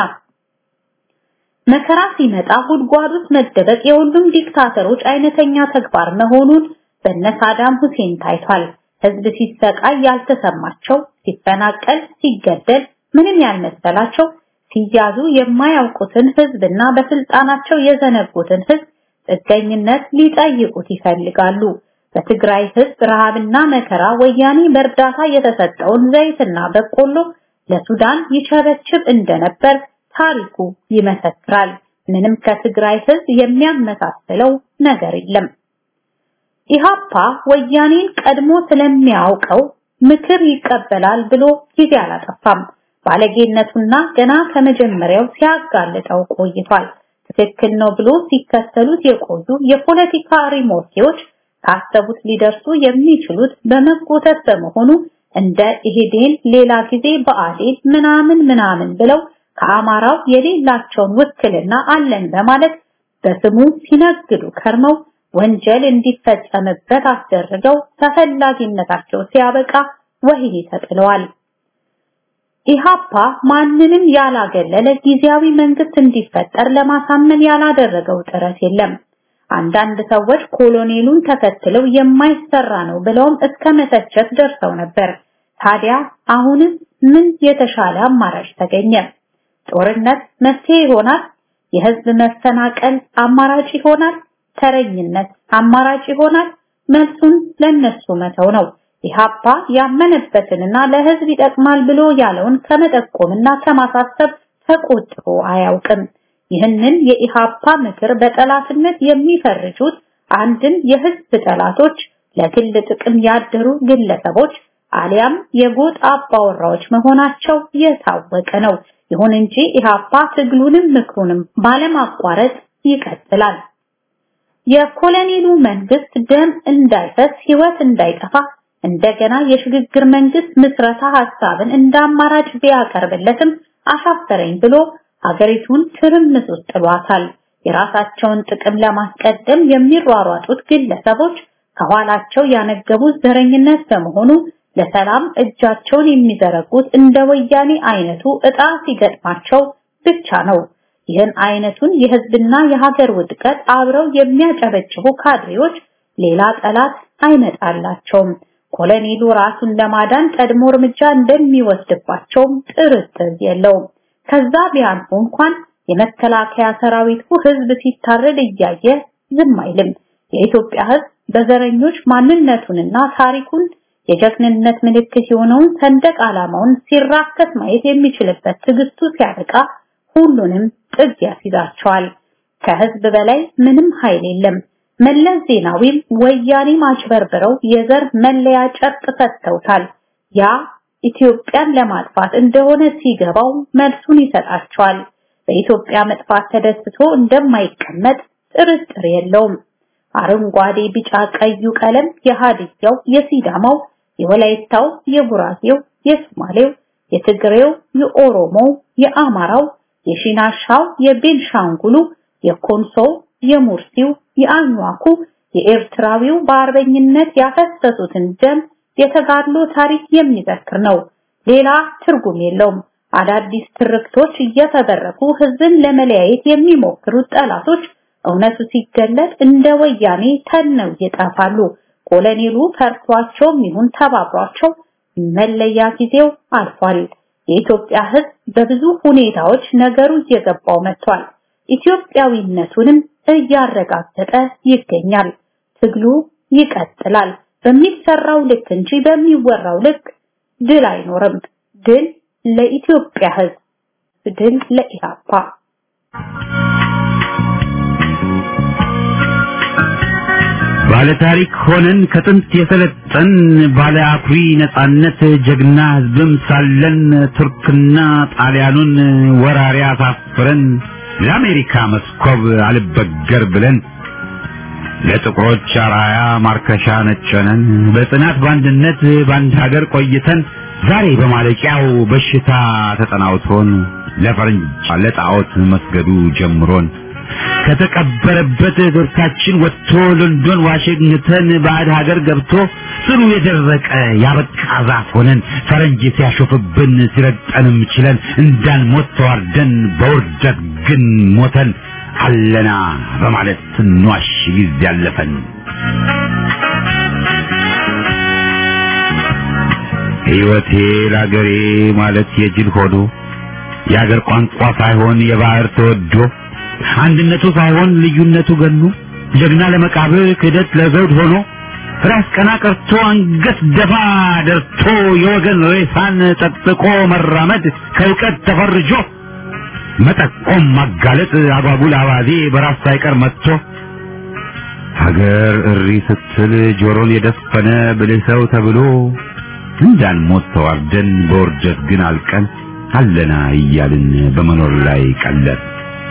S2: መከራ ሲመጣ ጉድጓድ ውስጥ መደበቅ የሁሉም ዲክታተሮች አይነተኛ ተግባር መሆኑን በነ ሳዳም ሁሴን ታይቷል። ህዝብ ሲሰቃይ ያልተሰማቸው፣ ሲፈናቀል፣ ሲገደል ምንም ያልመሰላቸው ሲያዙ የማያውቁትን ህዝብና በስልጣናቸው የዘነጉትን ህዝብ ጥገኝነት ሊጠይቁት ይፈልጋሉ። በትግራይ ህዝብ ረሃብና መከራ ወያኔ በእርዳታ የተሰጠውን ዘይትና በቆሎ ለሱዳን ይቸበችብ እንደነበር ታሪኩ ይመሰክራል። ምንም ከትግራይ ህዝብ የሚያመሳስለው ነገር የለም። ኢሃፓ ወያኔን ቀድሞ ስለሚያውቀው ምክር ይቀበላል ብሎ ጊዜ አላጠፋም። ባለጌነቱና ገና ከመጀመሪያው ሲያጋልጠው ቆይቷል። ትክክል ነው ብሎ ሲከተሉት የቆዩ የፖለቲካ ሪሞርቴዎች ካሰቡት ሊደርሱ የሚችሉት በመጎተት በመሆኑ እንደ ኢህዴን ሌላ ጊዜ በአዴን ምናምን ምናምን ብለው ከአማራው የሌላቸውን ውክልና አለን በማለት በስሙ ሲነግዱ ከርመው ወንጀል እንዲፈጸምበት አስደርገው ተፈላጊነታቸው ሲያበቃ ወህኒ ተጥለዋል። ኢሃፓ ማንንም ያላገለለ ጊዜያዊ መንግስት እንዲፈጠር ለማሳመን ያላደረገው ጥረት የለም። አንዳንድ ሰዎች ኮሎኔሉን ተከትለው የማይሰራ ነው ብለውም እስከ መተቸት ደርሰው ነበር። ታዲያ አሁንም ምን የተሻለ አማራጭ ተገኘ? ጦርነት መፍትሄ ይሆናል? የህዝብ መፈናቀል አማራጭ ይሆናል? ተረኝነት አማራጭ ይሆናል? መልሱን ለነሱ መተው ነው። ኢሃፓ ያመነበትንና ለህዝብ ይጠቅማል ብሎ ያለውን ከመጠቆምና ከማሳሰብ ተቆጥቦ አያውቅም። ይህንን የኢሃፓ ምክር በጠላትነት የሚፈርጁት አንድም የህዝብ ጠላቶች፣ ለግል ጥቅም ያደሩ ግለሰቦች አሊያም የጎጥ አባወራዎች መሆናቸው የታወቀ ነው። ይሁን እንጂ ኢህአፓ ትግሉንም ምክሩንም ባለማቋረጥ ይቀጥላል። የኮሎኔሉ መንግስት ደም እንዳይፈስ ህይወት እንዳይጠፋ እንደገና የሽግግር መንግስት ምስረታ ሐሳብን እንደ አማራጭ ቢያቀርብለትም አሻፈረኝ ብሎ ሀገሪቱን ትርምስ ውስጥ ጥሏታል። የራሳቸውን ጥቅም ለማስቀደም የሚሯሯጡት ግለሰቦች ከኋላቸው ያነገቡት ዘረኝነት በመሆኑ ለሰላም እጃቸውን የሚዘረጉት እንደ ወያኔ አይነቱ እጣ ሲገጥማቸው ብቻ ነው። ይህን አይነቱን የህዝብና የሀገር ውድቀት አብረው የሚያጨበጭቡ ካድሬዎች ሌላ ጠላት አይመጣላቸውም። ኮሎኔሉ ራሱን ለማዳን ቀድሞ እርምጃ እንደሚወስድባቸውም ጥርጥር የለውም። ከዛ ቢያንሱ እንኳን የመከላከያ ሰራዊቱ ህዝብ ሲታረድ እያየ ዝም አይልም። የኢትዮጵያ ህዝብ በዘረኞች ማንነቱንና ታሪኩን የጀግንነት ምልክት የሆነውን ሰንደቅ ዓላማውን ሲራከስ ማየት የሚችልበት ትዕግስቱ ሲያበቃ ሁሉንም ጥግ ያስይዛቸዋል። ከህዝብ በላይ ምንም ኃይል የለም። መለስ ዜናዊም ወያኔ ማጭበርብረው የዘር መለያ ጨርቅ ሰጥተውታል። ያ ኢትዮጵያን ለማጥፋት እንደሆነ ሲገባው መልሱን ይሰጣቸዋል። በኢትዮጵያ መጥፋት ተደስቶ እንደማይቀመጥ ጥርጥር የለውም። አረንጓዴ፣ ቢጫ፣ ቀዩ ቀለም የሃዲያው፣ የሲዳማው፣ የወላይታው፣ የጉራጌው፣ የሶማሌው፣ የትግሬው፣ የኦሮሞው፣ የአማራው፣ የሺናሻው፣ የቤንሻንጉሉ፣ የኮንሶው፣ የሙርሲው፣ የአኟኩ፣ የኤርትራዊው በአርበኝነት ያፈሰሱትን ደም የተጋድሎ ታሪክ የሚዘክር ነው። ሌላ ትርጉም የለውም። አዳዲስ ትርክቶች እየተበረኩ ህዝብን ለመለያየት የሚሞክሩት ጠላቶች እውነቱ ሲገለጥ እንደ ወያኔ ተነው ይጠፋሉ። ኮሎኔሉ ፈርቷቸውም ይሁን ተባብሯቸው መለያ ጊዜው አልፏል። የኢትዮጵያ ህዝብ በብዙ ሁኔታዎች ነገሩ እየገባው መጥቷል። ኢትዮጵያዊነቱንም እያረጋገጠ ይገኛል። ትግሉ ይቀጥላል። በሚሰራው ልክ እንጂ በሚወራው ልክ ድል አይኖርም። ድል ለኢትዮጵያ ህዝብ፣ ድል ለኢህአፓ።
S1: ባለ ታሪክ ሆነን ከጥንት የሰለጠን ባለ አኩሪ ነጻነት ጀግና ህዝብም ሳለን ቱርክና ጣሊያኑን ወራሪ አሳፍረን ለአሜሪካ መስኮብ አልበገር ብለን ለጥቁሮች አራያ ማርከሻ ነጨነን በጽናት በአንድነት በአንድ ሀገር ቆይተን ዛሬ በማለቂያው በሽታ ተጠናውቶን ለፈረንጅ ለጣዖት መስገዱ ጀምሮን ከተቀበረበት ቱርካችን ወጥቶ ሎንዶን ዋሽንግተን ባዕድ ሀገር ገብቶ ስሩ የደረቀ ያበቃ ዛፍ ሆነን ፈረንጅ ሲያሾፍብን ሲረግጠንም ችለን እንዳንሞት ተዋርደን በውርደት ግን ሞተን አለና በማለት ስንዋሽ ጊዜ ያለፈን ሕይወቴ ለአገሬ ማለት የጅል ሆዶ የአገር ቋንቋ ሳይሆን የባህር ተወዶ አንድነቱ ሳይሆን ልዩነቱ ገኑ ጀግና ለመቃብር ክህደት ለዘውድ ሆኖ ራስ ቀና ቀርቶ አንገት ደፋ ደርቶ የወገን ሬሳን ጠቅጥቆ መራመድ ከእውቀት ተፈርጆ መጠቆም ማጋለጥ አጓጉል አባዜ በራስ ሳይቀር መጥቶ ሀገር እሪ ስትል ጆሮን የደፈነ ብልህ ሰው ተብሎ እንዳንሞት ተዋርደን በውርደት ግን አልቀን አለና እያልን በመኖር ላይ ቀለል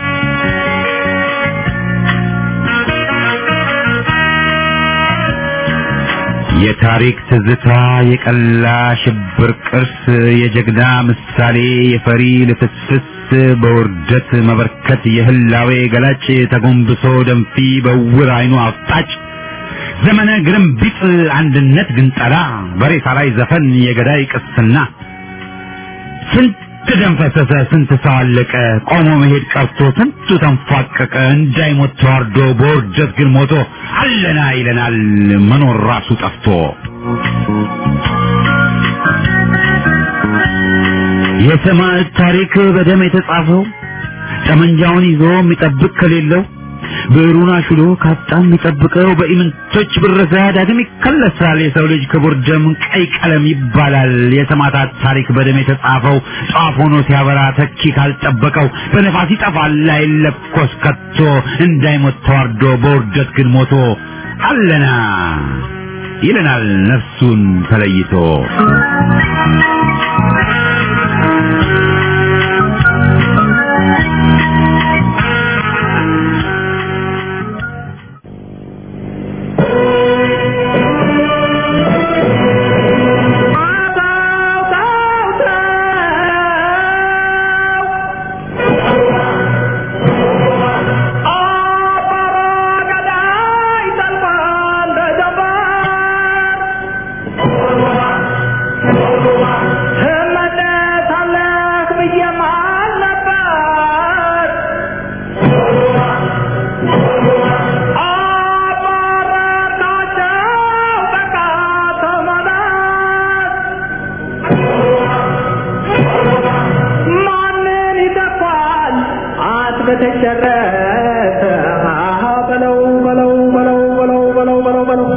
S1: የታሪክ ትዝታ የቀላ ሽብር ቅርስ የጀግና ምሳሌ የፈሪ ልፍስፍስ በውርደት መበርከት የህላዌ ገላጭ ተጎንብሶ ደንፊ በውር አይኑ አፍጣጭ ዘመነ ግርምቢጥ አንድነት ግንጠላ በሬሳ ላይ ዘፈን የገዳይ ቅስና ስንት ደም ፈሰሰ፣ ስንት ሰው አለቀ፣ ቆሞ መሄድ ቀርቶ ስንቱ ተንፏቀቀ፣ እንዳይሞት ተዋርዶ በውርደት ግን ሞቶ አለና ይለናል መኖር ራሱ ጠፍቶ። የሰማዕት ታሪክ በደም የተጻፈው ጠመንጃውን ይዞ የሚጠብቅ ከሌለው ብዕሩን አሽሎ ካጣ የሚጠብቀው በኢምንቶች ብረሳ ዳግም ይከለሳል። የሰው ልጅ ክቡር ደም ቀይ ቀለም ይባላል። የሰማዕታት ታሪክ በደም የተጻፈው ጧፍ ሆኖ ሲያበራ ተኪ ካልጠበቀው በነፋስ ይጠፋል አይለኮስ ከቶ እንዳይሞት ተዋርዶ በውርደት ግን ሞቶ አለና ይለናል ነፍሱን ተለይቶ
S3: በተጨረሰ በለው በለው በለው በለው በለው በለው በለው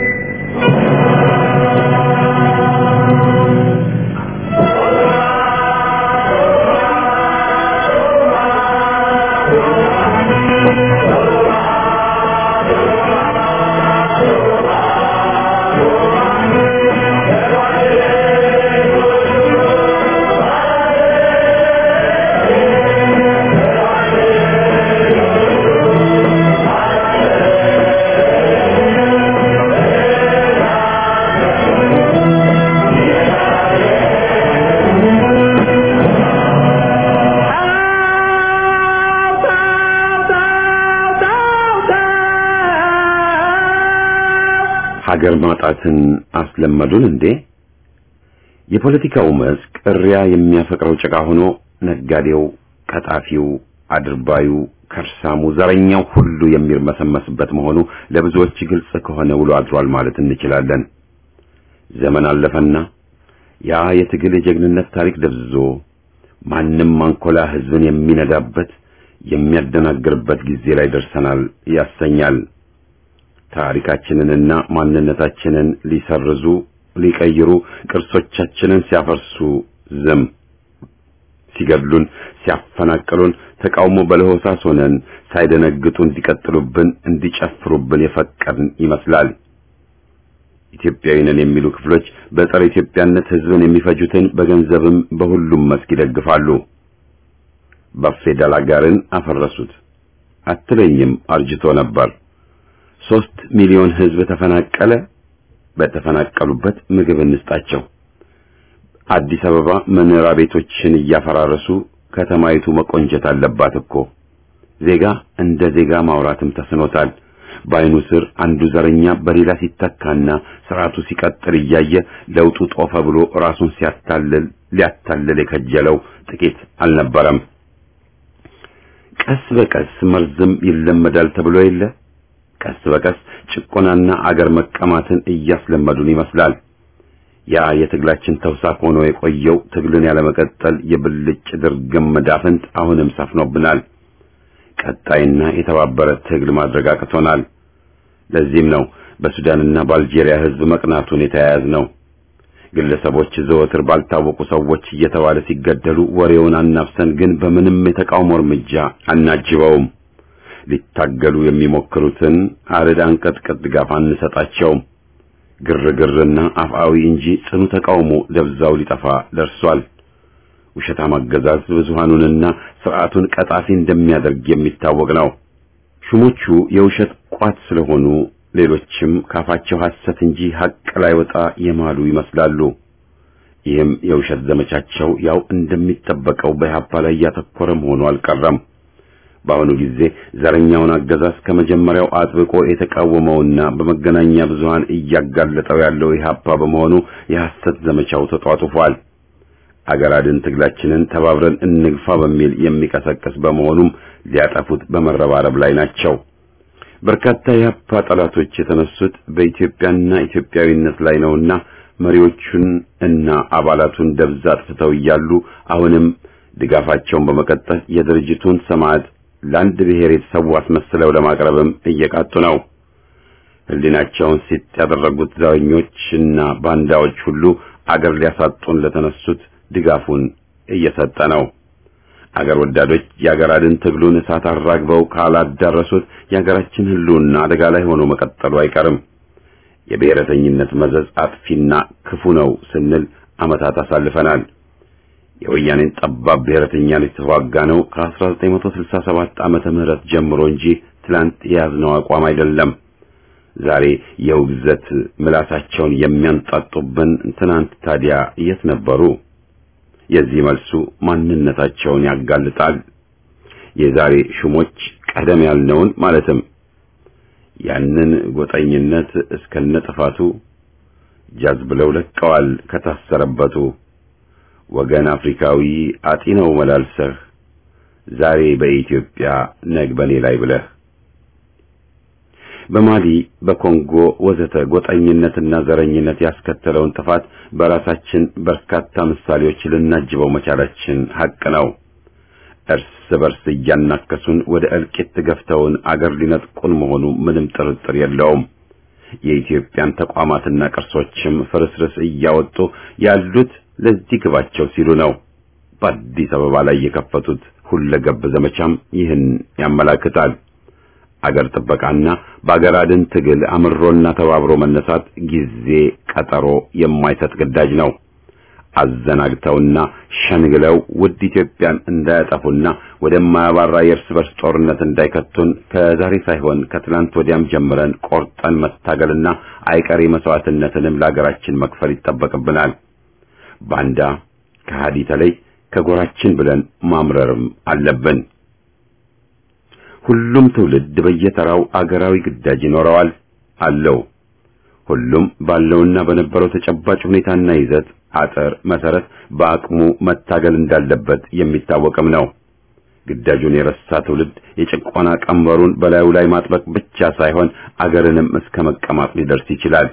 S1: ሀገር ማጣትን አስለመዱን እንዴ? የፖለቲካው መስክ እሪያ የሚያፈቅረው ጭቃ ሆኖ ነጋዴው፣ ቀጣፊው፣ አድርባዩ፣ ከርሳሙ፣ ዘረኛው ሁሉ የሚርመሰመስበት መሆኑ ለብዙዎች ግልጽ ከሆነ ውሎ አድሯል ማለት እንችላለን። ዘመን አለፈና ያ የትግል የጀግንነት ታሪክ ደብዝዞ ማንም አንኮላ ህዝብን የሚነዳበት የሚያደናግርበት ጊዜ ላይ ደርሰናል ያሰኛል። ታሪካችንንና ማንነታችንን ሊሰርዙ ሊቀይሩ ቅርሶቻችንን ሲያፈርሱ ዝም ሲገድሉን ሲያፈናቅሉን ተቃውሞ በለሆሳስ ሆነን ሳይደነግጡ እንዲቀጥሉብን እንዲጨፍሩብን የፈቀድን ይመስላል። ኢትዮጵያዊ ነን የሚሉ ክፍሎች በጸረ ኢትዮጵያነት ህዝብን የሚፈጁትን በገንዘብም በሁሉም መስክ ይደግፋሉ። በፌደራል አጋርን አፈረሱት አትለኝም አርጅቶ ነበር። ሶስት ሚሊዮን ህዝብ ተፈናቀለ። በተፈናቀሉበት ምግብ እንስጣቸው። አዲስ አበባ መኖሪያ ቤቶችን እያፈራረሱ ከተማይቱ መቆንጀት አለባት እኮ። ዜጋ እንደ ዜጋ ማውራትም ተስኖታል። በአይኑ ስር አንዱ ዘረኛ በሌላ ሲተካና ስርዓቱ ሲቀጥል እያየ ለውጡ ጦፈ ብሎ ራሱን ሲያታልል ሊያታልል የከጀለው ጥቂት አልነበረም። ቀስ በቀስ መርዝም ይለመዳል ተብሎ የለ ቀስ በቀስ ጭቆናና አገር መቀማትን እያስለመዱን ይመስላል። ያ የትግላችን ተውሳክ ሆኖ የቆየው ትግልን ያለመቀጠል የብልጭ ድርግም መዳፍንት አሁንም ሰፍኖብናል። ቀጣይና የተባበረ ትግል ማድረግ አቅቶናል። ለዚህም ነው በሱዳንና በአልጄሪያ ህዝብ መቅናቱን የተያያዝ ነው። ግለሰቦች ዘወትር ባልታወቁ ሰዎች እየተባለ ሲገደሉ ወሬውን አናፍሰን ግን በምንም የተቃውሞ እርምጃ አናጅበውም። ሊታገሉ የሚሞክሩትን አርድ አንቀጥቅጥ ድጋፍ አንሰጣቸውም። ግርግርና አፍአዊ እንጂ ጽኑ ተቃውሞ ደብዛው ሊጠፋ ደርሷል። ውሸታም አገዛዝ ብዙሃኑንና ስርዓቱን ቀጣፊ እንደሚያደርግ የሚታወቅ ነው። ሹሞቹ የውሸት ቋት ስለሆኑ ሌሎችም ካፋቸው ሐሰት እንጂ ሐቅ ላይ ወጣ የማሉ ይመስላሉ። ይህም የውሸት ዘመቻቸው ያው እንደሚጠበቀው በኢህአፓ ላይ ያተኮረ መሆኑ አልቀረም። በአሁኑ ጊዜ ዘረኛውን አገዛዝ ከመጀመሪያው አጥብቆ የተቃወመውና በመገናኛ ብዙሃን እያጋለጠው ያለው ኢህአፓ በመሆኑ የሐሰት ዘመቻው ተጧጡፏል። አገር አድን ትግላችንን ተባብረን እንግፋ በሚል የሚቀሰቅስ በመሆኑም ሊያጠፉት በመረባረብ ላይ ናቸው። በርካታ የኢህአፓ ጠላቶች የተነሱት በኢትዮጵያና ኢትዮጵያዊነት ላይ ነውና መሪዎቹን እና አባላቱን ደብዛ አጥፍተው እያሉ አሁንም ድጋፋቸውን በመቀጠል የድርጅቱን ሰማዕት ለአንድ ብሔር የተሰዉ አስመስለው ለማቅረብም እየቃጡ ነው። ህሊናቸውን ሲጥ ያደረጉት ዘረኞችና ባንዳዎች ሁሉ አገር ሊያሳጡን ለተነሱት ድጋፉን እየሰጠ ነው። አገር ወዳዶች የአገር አድን ትግሉን እሳት አራግበው ካላዳረሱት የአገራችን ህልውና አደጋ ላይ ሆኖ መቀጠሉ አይቀርም። የብሔረተኝነት መዘዝ አጥፊና ክፉ ነው ስንል ዓመታት አሳልፈናል። የወያኔን ጠባብ ብሔረተኛን የተዋጋ ነው ከ1967 ዓመተ ምህረት ጀምሮ እንጂ ትላንት የያዝነው አቋም አይደለም። ዛሬ የውግዘት ምላሳቸውን የሚያንጣጡብን ትናንት ታዲያ የት ነበሩ? የዚህ መልሱ ማንነታቸውን ያጋልጣል። የዛሬ ሹሞች ቀደም ያልነውን ማለትም ያንን ጎጠኝነት እስከነጥፋቱ ጃዝ ብለው ለቀዋል ከታሰረበቱ። ወገን አፍሪካዊ አጢነው መላልሰህ ዛሬ በኢትዮጵያ ነግ በኔ ላይ ብለህ በማሊ በኮንጎ ወዘተ ጎጠኝነትና ዘረኝነት ያስከተለውን ጥፋት በራሳችን በርካታ ምሳሌዎች ልናጅበው መቻላችን ሐቅ ነው። እርስ በርስ እያናከሱን ወደ እልቂት ገፍተውን አገር ሊነጥቁን መሆኑ ምንም ጥርጥር የለውም። የኢትዮጵያን ተቋማትና ቅርሶችም ፍርስርስ እያወጡ ያሉት ለዚህ ግባቸው ሲሉ ነው። በአዲስ አበባ ላይ የከፈቱት ሁለገብ ዘመቻም ይህን ያመላክታል። አገር ጥበቃና በአገር አድን ትግል አምሮና ተባብሮ መነሳት ጊዜ ቀጠሮ የማይሰጥ ግዳጅ ነው። አዘናግተውና ሸንግለው ውድ ኢትዮጵያን እንዳያጠፉና ወደማያባራ የእርስ በርስ ጦርነት እንዳይከቱን ከዛሬ ሳይሆን ከትናንት ወዲያም ጀምረን ቆርጠን መታገልና አይቀሬ መስዋዕትነትንም ለአገራችን መክፈል ይጠበቅብናል። ባንዳ ከሃዲ ተለይ ከጎራችን ብለን ማምረርም አለብን። ሁሉም ትውልድ በየተራው አገራዊ ግዳጅ ይኖረዋል አለው። ሁሉም ባለውና በነበረው ተጨባጭ ሁኔታና ይዘት አጥር መሰረት በአቅሙ መታገል እንዳለበት የሚታወቅም ነው። ግዳጁን የረሳ ትውልድ የጭቆና ቀንበሩን በላዩ ላይ ማጥበቅ ብቻ ሳይሆን አገርንም እስከ መቀማት ሊደርስ ይችላል።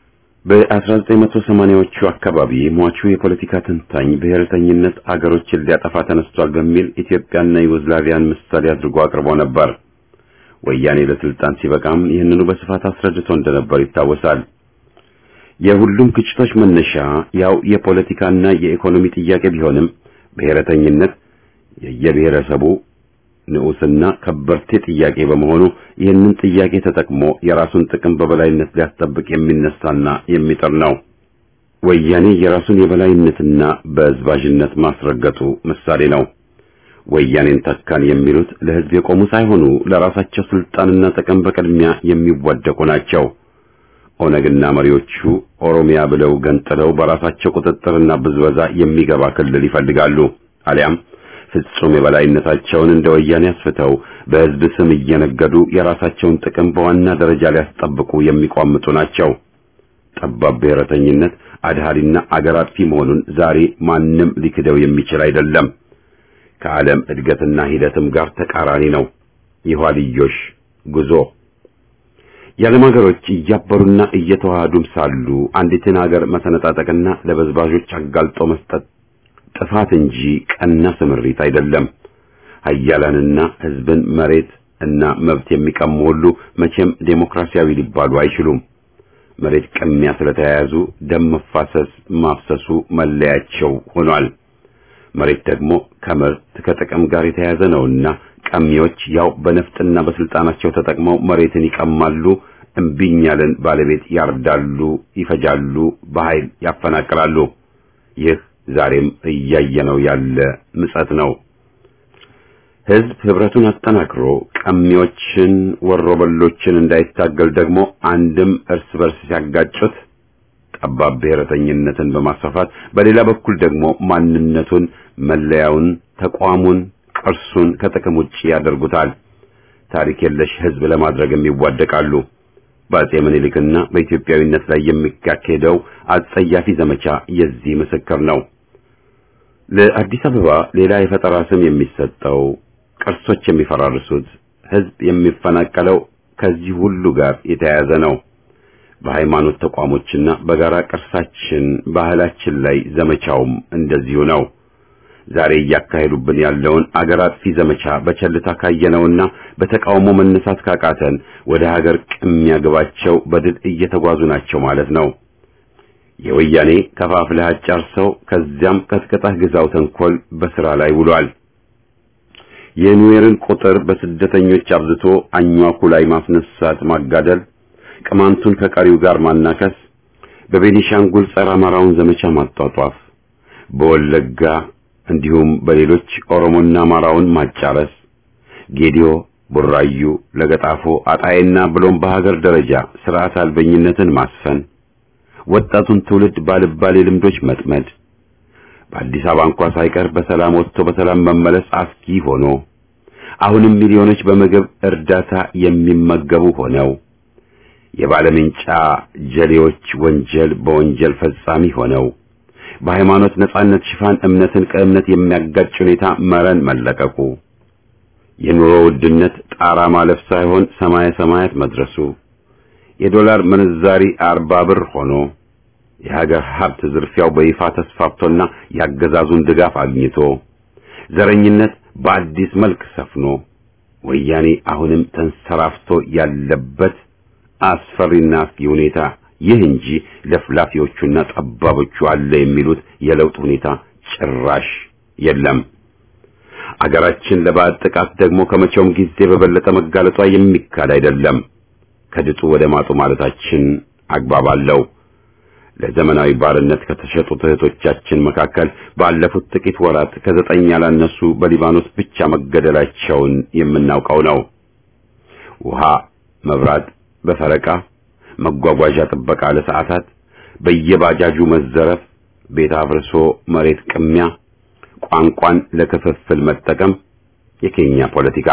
S1: በ1980ዎቹ አካባቢ ሟቹ የፖለቲካ ተንታኝ ብሔርተኝነት አገሮችን ሊያጠፋ ተነስቷል በሚል ኢትዮጵያና ዩጎዝላቪያን ምሳሌ አድርጎ አቅርቦ ነበር። ወያኔ ለስልጣን ሲበቃም ይህንኑ በስፋት አስረድቶ እንደነበር ይታወሳል። የሁሉም ግጭቶች መነሻ ያው የፖለቲካና የኢኮኖሚ ጥያቄ ቢሆንም ብሔረተኝነት የየብሔረሰቡ ንዑስና ከበርቴ ጥያቄ በመሆኑ ይህንን ጥያቄ ተጠቅሞ የራሱን ጥቅም በበላይነት ሊያስጠብቅ የሚነሳና የሚጥር ነው። ወያኔ የራሱን የበላይነትና በዝባዥነት ማስረገጡ ምሳሌ ነው። ወያኔን ተካን የሚሉት ለሕዝብ የቆሙ ሳይሆኑ ለራሳቸው ስልጣንና ጥቅም በቅድሚያ የሚዋደቁ ናቸው። ኦነግና መሪዎቹ ኦሮሚያ ብለው ገንጥለው በራሳቸው ቁጥጥርና ብዝበዛ የሚገባ ክልል ይፈልጋሉ። አሊያም ፍጹም የበላይነታቸውን እንደ ወያኔ አስፍተው በሕዝብ ስም እየነገዱ የራሳቸውን ጥቅም በዋና ደረጃ ሊያስጠብቁ የሚቋምጡ ናቸው። ጠባብ ብሔረተኝነት አድሃሪና አገር አጥፊ መሆኑን ዛሬ ማንም ሊክደው የሚችል አይደለም። ከዓለም እድገትና ሂደትም ጋር ተቃራኒ ነው። የኋልዮሽ ጉዞ የዓለም ሀገሮች እያበሩና እየተዋሃዱም ሳሉ አንዲትን ሀገር መሰነጣጠቅና ለበዝባዦች አጋልጦ መስጠት ጥፋት እንጂ ቀና ስምሪት አይደለም። ሀያላንና ሕዝብን መሬት እና መብት የሚቀሙ ሁሉ መቼም ዴሞክራሲያዊ ሊባሉ አይችሉም። መሬት ቅሚያ ስለተያያዙ ደም መፋሰስ ማፍሰሱ መለያቸው ሆኗል። መሬት ደግሞ ከምርት ከጥቅም ጋር የተያያዘ ነውና ቀሚዎች ያው በነፍጥና በስልጣናቸው ተጠቅመው መሬትን ይቀማሉ፣ እምቢኝ ያለን ባለቤት ያርዳሉ፣ ይፈጃሉ፣ በኃይል ያፈናቅላሉ። ይህ ዛሬም እያየነው ያለ ምጸት ነው። ሕዝብ ህብረቱን አጠናክሮ ቀሚዎችን ወሮበሎችን እንዳይታገል ደግሞ አንድም እርስ በርስ ሲያጋጩት ጠባብ ብሔረተኝነትን በማስፋፋት በሌላ በኩል ደግሞ ማንነቱን፣ መለያውን፣ ተቋሙን፣ ቅርሱን ከጥቅም ውጪ ያደርጉታል። ታሪክ የለሽ ሕዝብ ለማድረግም ይዋደቃሉ። በአጼ ምኒልክና በኢትዮጵያዊነት ላይ የሚካሄደው አጸያፊ ዘመቻ የዚህ ምስክር ነው። ለአዲስ አበባ ሌላ የፈጠራ ስም የሚሰጠው፣ ቅርሶች የሚፈራርሱት፣ ሕዝብ የሚፈናቀለው ከዚህ ሁሉ ጋር የተያያዘ ነው። በሃይማኖት ተቋሞችና በጋራ ቅርሳችን ባህላችን ላይ ዘመቻውም እንደዚሁ ነው። ዛሬ እያካሄዱብን ያለውን አገር አጥፊ ዘመቻ በቸልታ ካየነውና በተቃውሞ መነሳት ካቃተን ወደ ሀገር ቅሚያ ግባቸው በድል እየተጓዙ ናቸው ማለት ነው። የወያኔ ከፋፍለህ አጫርሰው ከዚያም ቀጥቀጣህ ግዛው ተንኮል በስራ ላይ ውሏል። የኑዌርን ቁጥር በስደተኞች አብዝቶ አኟኩ ላይ ማስነሳት ማጋደል፣ ቅማንቱን ከቀሪው ጋር ማናከስ፣ በቤኒሻንጉል ጸረ አማራውን ዘመቻ ማጧጧፍ፣ በወለጋ እንዲሁም በሌሎች ኦሮሞና አማራውን ማጫረስ፣ ጌዲዮ፣ ቡራዩ፣ ለገጣፎ፣ አጣይና ብሎም በሀገር ደረጃ ስርዓት አልበኝነትን ማስፈን፣ ወጣቱን ትውልድ ባልባሌ ልምዶች መጥመድ፣ በአዲስ አበባ እንኳ ሳይቀር በሰላም ወጥቶ በሰላም መመለስ አስጊ ሆኖ አሁንም ሚሊዮኖች በምግብ እርዳታ የሚመገቡ ሆነው የባለምንጫ ጀሌዎች ወንጀል በወንጀል ፈጻሚ ሆነው በሃይማኖት ነጻነት ሽፋን እምነትን ከእምነት የሚያጋጭ ሁኔታ መረን መለቀቁ የኑሮ ውድነት ጣራ ማለፍ ሳይሆን ሰማየ ሰማያት መድረሱ የዶላር ምንዛሪ አርባ ብር ሆኖ የሀገር ሀብት ዝርፊያው በይፋ ተስፋፍቶና ያገዛዙን ድጋፍ አግኝቶ ዘረኝነት በአዲስ መልክ ሰፍኖ ወያኔ አሁንም ተንሰራፍቶ ያለበት አስፈሪና አስጊ ሁኔታ ይህ እንጂ ለፍላፊዎቹና ጠባቦቹ አለ የሚሉት የለውጥ ሁኔታ ጭራሽ የለም። አገራችን ለባዕድ ጥቃት ደግሞ ከመቼውም ጊዜ በበለጠ መጋለጧ የሚካድ አይደለም። ከድጡ ወደ ማጡ ማለታችን አግባብ አለው። ለዘመናዊ ባርነት ከተሸጡት እህቶቻችን መካከል ባለፉት ጥቂት ወራት ከዘጠኝ ያላነሱ በሊባኖስ ብቻ መገደላቸውን የምናውቀው ነው። ውሃ፣ መብራት በፈረቃ መጓጓዣ ጥበቃ ለሰዓታት፣ በየባጃጁ መዘረፍ፣ ቤት አፍርሶ መሬት ቅሚያ፣ ቋንቋን ለክፍፍል መጠቀም፣ የኬኛ ፖለቲካ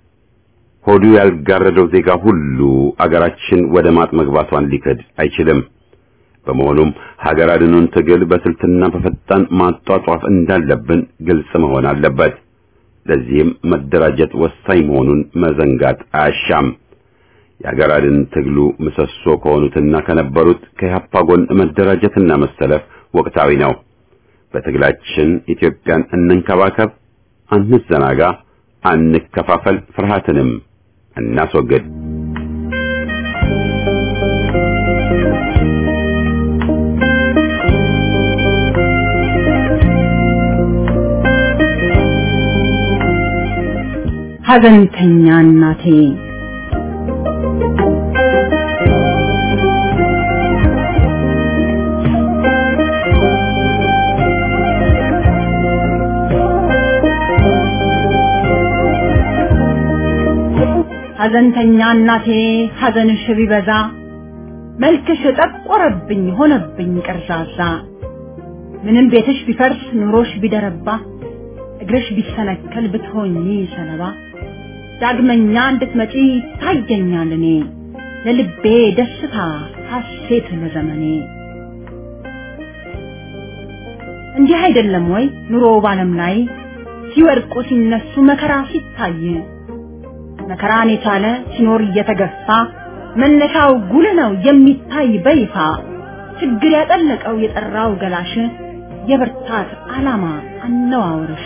S1: ሆዱ ያልጋረደው ዜጋ ሁሉ አገራችን ወደ ማጥ መግባቷን ሊክድ አይችልም። በመሆኑም ሀገር አድኑን ትግል በስልትና በፈጣን ማጧጧፍ እንዳለብን ግልጽ መሆን አለበት። ለዚህም መደራጀት ወሳኝ መሆኑን መዘንጋት አያሻም። የሀገር አድን ትግሉ ምሰሶ ከሆኑትና ከነበሩት ከኢህአፓ ጎን መደራጀትና መሰለፍ ወቅታዊ ነው። በትግላችን ኢትዮጵያን እንንከባከብ፣ አንዘናጋ፣ አንከፋፈል፣ ፍርሃትንም እናስወግድ።
S5: ሐዘንተኛ እናቴ ሐዘንተኛ እናቴ ሐዘንሽ ቢበዛ መልክሽ ጠቆረብኝ ሆነብኝ ቀርዛዛ ምንም ቤትሽ ቢፈርስ ኑሮሽ ቢደረባ እግርሽ ቢሰነከል ብትሆኚ ሰለባ ዳግመኛ እንድትመጪ ታየኛል እኔ ለልቤ ደስታ ሐሴት ለዘመኔ እንዲህ አይደለም ወይ ኑሮ ባለም ላይ ሲወድቁ ሲነሱ መከራ ሲታይ መከራን የቻለ ሲኖር እየተገፋ መነሻው ጉልህ ነው የሚታይ በይፋ ችግር ያጠለቀው የጠራው ገላሽ የብርታት ዓላማ አነዋወርሽ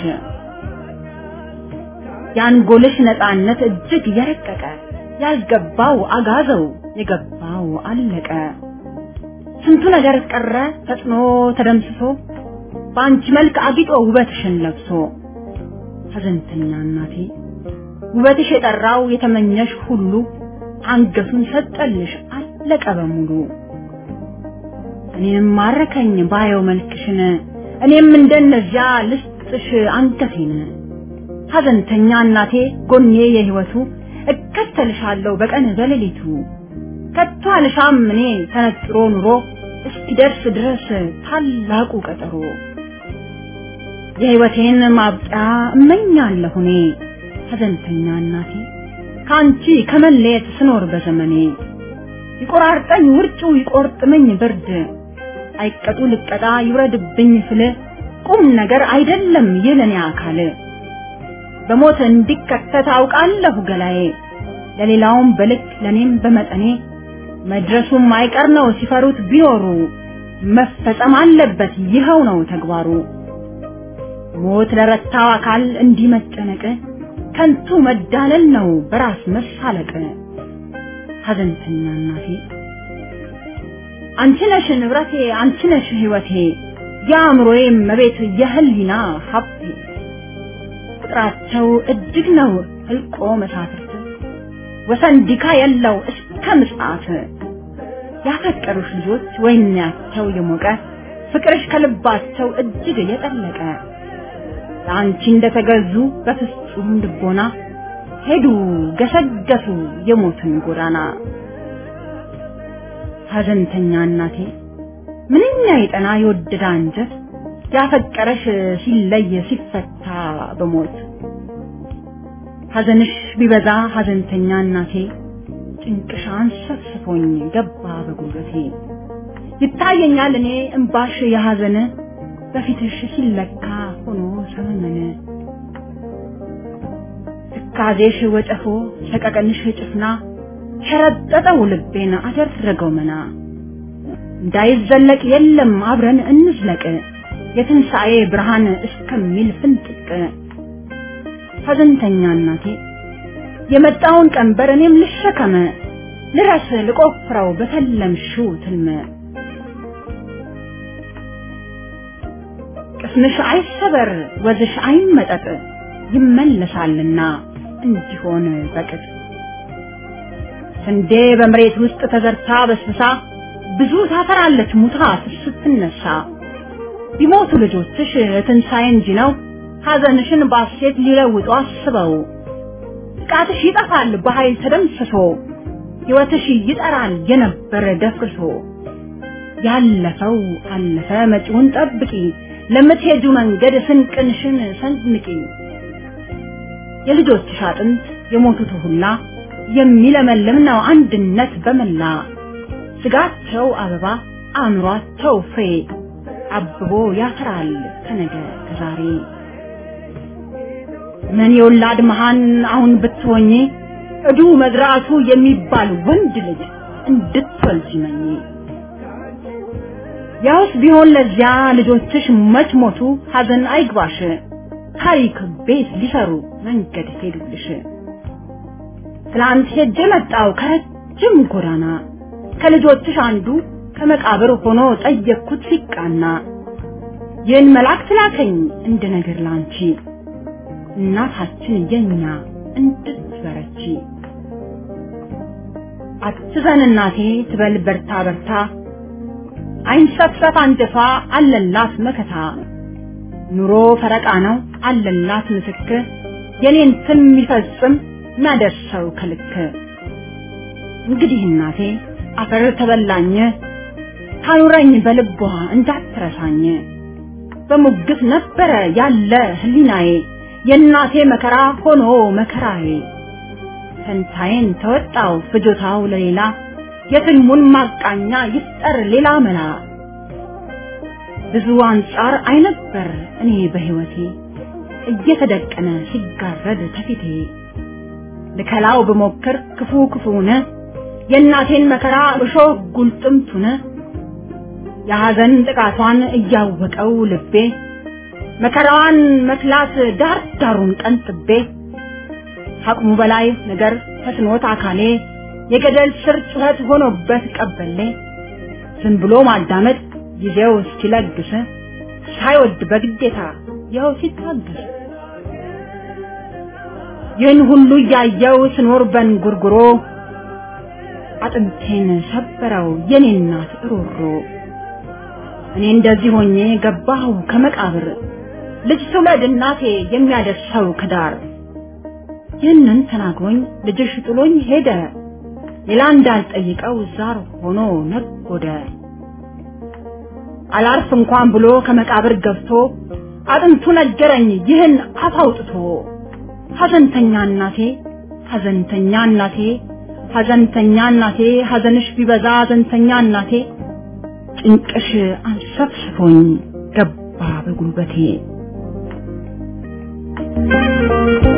S5: የአንጎልሽ ነፃነት እጅግ የረቀቀ ያልገባው አጋዘው የገባው አለቀ ስንቱ ነገር ቀረ ፈጥኖ ተደምስሶ በአንቺ መልክ አጊጦ ውበትሽን ለብሶ ሐዘንተኛ እናቴ ውበትሽ የጠራው የተመኘሽ ሁሉ አንገቱን ሰጠልሽ አለቀ በሙሉ እኔም ማረከኝ ባየው መልክሽን እኔም እንደነዚያ ልስጥሽ አንገቴን ሐዘንተኛ እናቴ ጎኔ የህይወቱ እከተልሻለሁ በቀን በሌሊቱ ከቶ አልሻም እኔ ተነጥሮ ኑሮ እስኪደርስ ድረስ ታላቁ ቀጠሮ የህይወቴን ማብቂያ እመኛለሁ እኔ ሐዘንተኛ እናቴ ከአንቺ ከመለየት ስኖር በዘመኔ ይቆራርጠኝ ውርጩ ይቆርጥመኝ ብርድ አይቀጡ ልቀጣ ይውረድብኝ ስል ቁም ነገር አይደለም ይለኔ አካል በሞት እንዲከተት አውቃለሁ ገላዬ ለሌላውም በልክ ለኔም በመጠኔ መድረሱም አይቀር ነው ሲፈሩት ቢኖሩ መፈጸም አለበት ይኸው ነው ተግባሩ ሞት ለረታው አካል እንዲህ መጨነቅ ከንቱ መዳለል ነው በራስ መሳለቅ ሐዘንተኛ እናቴ አንቺ ነሽ ንብረቴ አንቺ ነሽ ህይወቴ የአእምሮዬ መቤት የህሊና ሀብቴ ቁጥራቸው እጅግ ነው ህልቆ መሳፍርት ወሰን ዲካ የለው እስከ ምጽአት ያፈቀሩሽ ልጆች ወይናቸው የሞቀ ፍቅርሽ ከልባቸው እጅግ የጠለቀ ለአንቺ እንደተገዙ በፍጹም ልቦና ሄዱ ገሰገሱ የሞትን ጎዳና። ሐዘንተኛ እናቴ ምንኛ የጠና የወደደ አንጀት ያፈቀረሽ ሲለይ ሲፈታ በሞት ሐዘንሽ ቢበዛ ሐዘንተኛ እናቴ ጭንቅሽ አንሰፍስፎኝ ገባ በጉልበቴ ይታየኛል እኔ እምባሽ የሐዘን በፊትሽ ሲለካ ሆኖ ሰመመነ ትካዜሽ ወጨፎ ሰቀቀንሽ ጭፍና ሸረጠጠው ልቤን አደረገው መና እንዳይዘለቅ የለም አብረን እንዝለቅ የትንሣኤ ብርሃን እስከሚል ፍንጥቅ ሐዘንተኛ እናቴ የመጣውን ቀንበር እኔም ልሸከመ ልረስ ልቆፍረው በተለምሽው ትልመ ቅስምሽ አይሰበር ወዝሽ አይመጠጥ ይመለሳልና እንዲሆን በቅጥ ስንዴ በመሬት ውስጥ ተዘርታ በስብሳ ብዙ ታፈራለች ሙታ ስትነሳ ቢሞቱ ልጆችሽ ትንሣኤ እንጂ ነው ሐዘንሽን ባሴት ሊለውጡ አስበው ጥቃትሽ ይጠፋል በኃይል ተደምስሶ ሕይወትሽ ይጠራል የነበረ ደፍርሶ ያለፈው አለፈ መጪውን ጠብቂ ለምትሄጁ መንገድ ስንቅንሽን ሰንምቂ የልጆችሽ አጥንት የሞቱት ሁላ የሚለመልም ነው አንድነት በመላ ስጋቸው አበባ አእምሯቸው ፍሬ አብቦ ያፈራል ከነገ ከዛሬ ምን የወላድ መሃን አሁን ብትሆኚ እዱ መዝራቱ የሚባል ወንድ ልጅ እንድትወልጂ መኝ ያውስ ቢሆን ለዚያ ልጆችሽ መች ሞቱ ሐዘን አይግባሽ ታሪክ ቤት ሊሰሩ መንገድ ሄዱልሽ ትላንት ሄጄ መጣው ከረጅም ጎዳና ከልጆችሽ አንዱ ከመቃብር ሆኖ ጠየቅኩት ሲቃና ይህን መልአክ ትላከኝ እንደ ነገር ላንቺ እናታችን የኛ እንድትበረቺ አትዘን እናቴ ትበል በርታ በርታ አይንሰፍሰፍ አንጀቷ አለላት መከታ ኑሮ ፈረቃ ነው አለላት ምስክር የኔን ትን የሚፈጽም የሚያደርሰው ከልክ እንግዲህ እናቴ አፈር ተበላኝ ታኑረኝ በልቧ እንዳትረሳኝ በሙግት ነበረ ያለ ህሊናዬ የእናቴ መከራ ሆኖ መከራዬ ፈንታዬን ተወጣው ፍጆታው ለሌላ የትልሙን ማቃኛ ይፍጠር ሌላ መላ ብዙ አንጻር አይነበር እኔ በህይወቴ እየተደቀነ ሲጋረድ ተፊቴ ልከላው ብሞክር ክፉ ክፉነ የእናቴን መከራ እሾህ ጉልጥምቱነ የሐዘን ጥቃቷን እያወቀው ልቤ መከራዋን መክላት ዳር ዳሩን ቀንጥቤ አቅሙ በላይ ነገር ተስኖት አካሌ የገደል ስር ጩኸት ሆኖበት ቀበሌ ዝም ብሎ ማዳመጥ ጊዜው እስኪለግስ ሳይወድ በግዴታ ይኸው ሲታገስ ይህን ሁሉ እያየው ስኖር በንጉርጉሮ አጥንቴን ሰበረው የኔ እናት ሮሮ እኔ እንደዚህ ሆኜ ገባሁ ከመቃብር ልጅ ትውለድ እናቴ የሚያደርሰው ከዳር ይህንን ተናግሮኝ ልጅሽ ጥሎኝ ሄደ ሌላ እንዳልጠይቀው ዛር ሆኖ ነጎደ አላርፍ እንኳን ብሎ ከመቃብር ገብቶ አጥንቱ ነገረኝ ይህን አፍ አውጥቶ ሐዘንተኛ እናቴ ሐዘንተኛ እናቴ ሐዘንተኛ እናቴ ሐዘንሽ ቢበዛ ሐዘንተኛ እናቴ ጭንቅሽ አንሰፍስፎኝ ገባ በጉልበቴ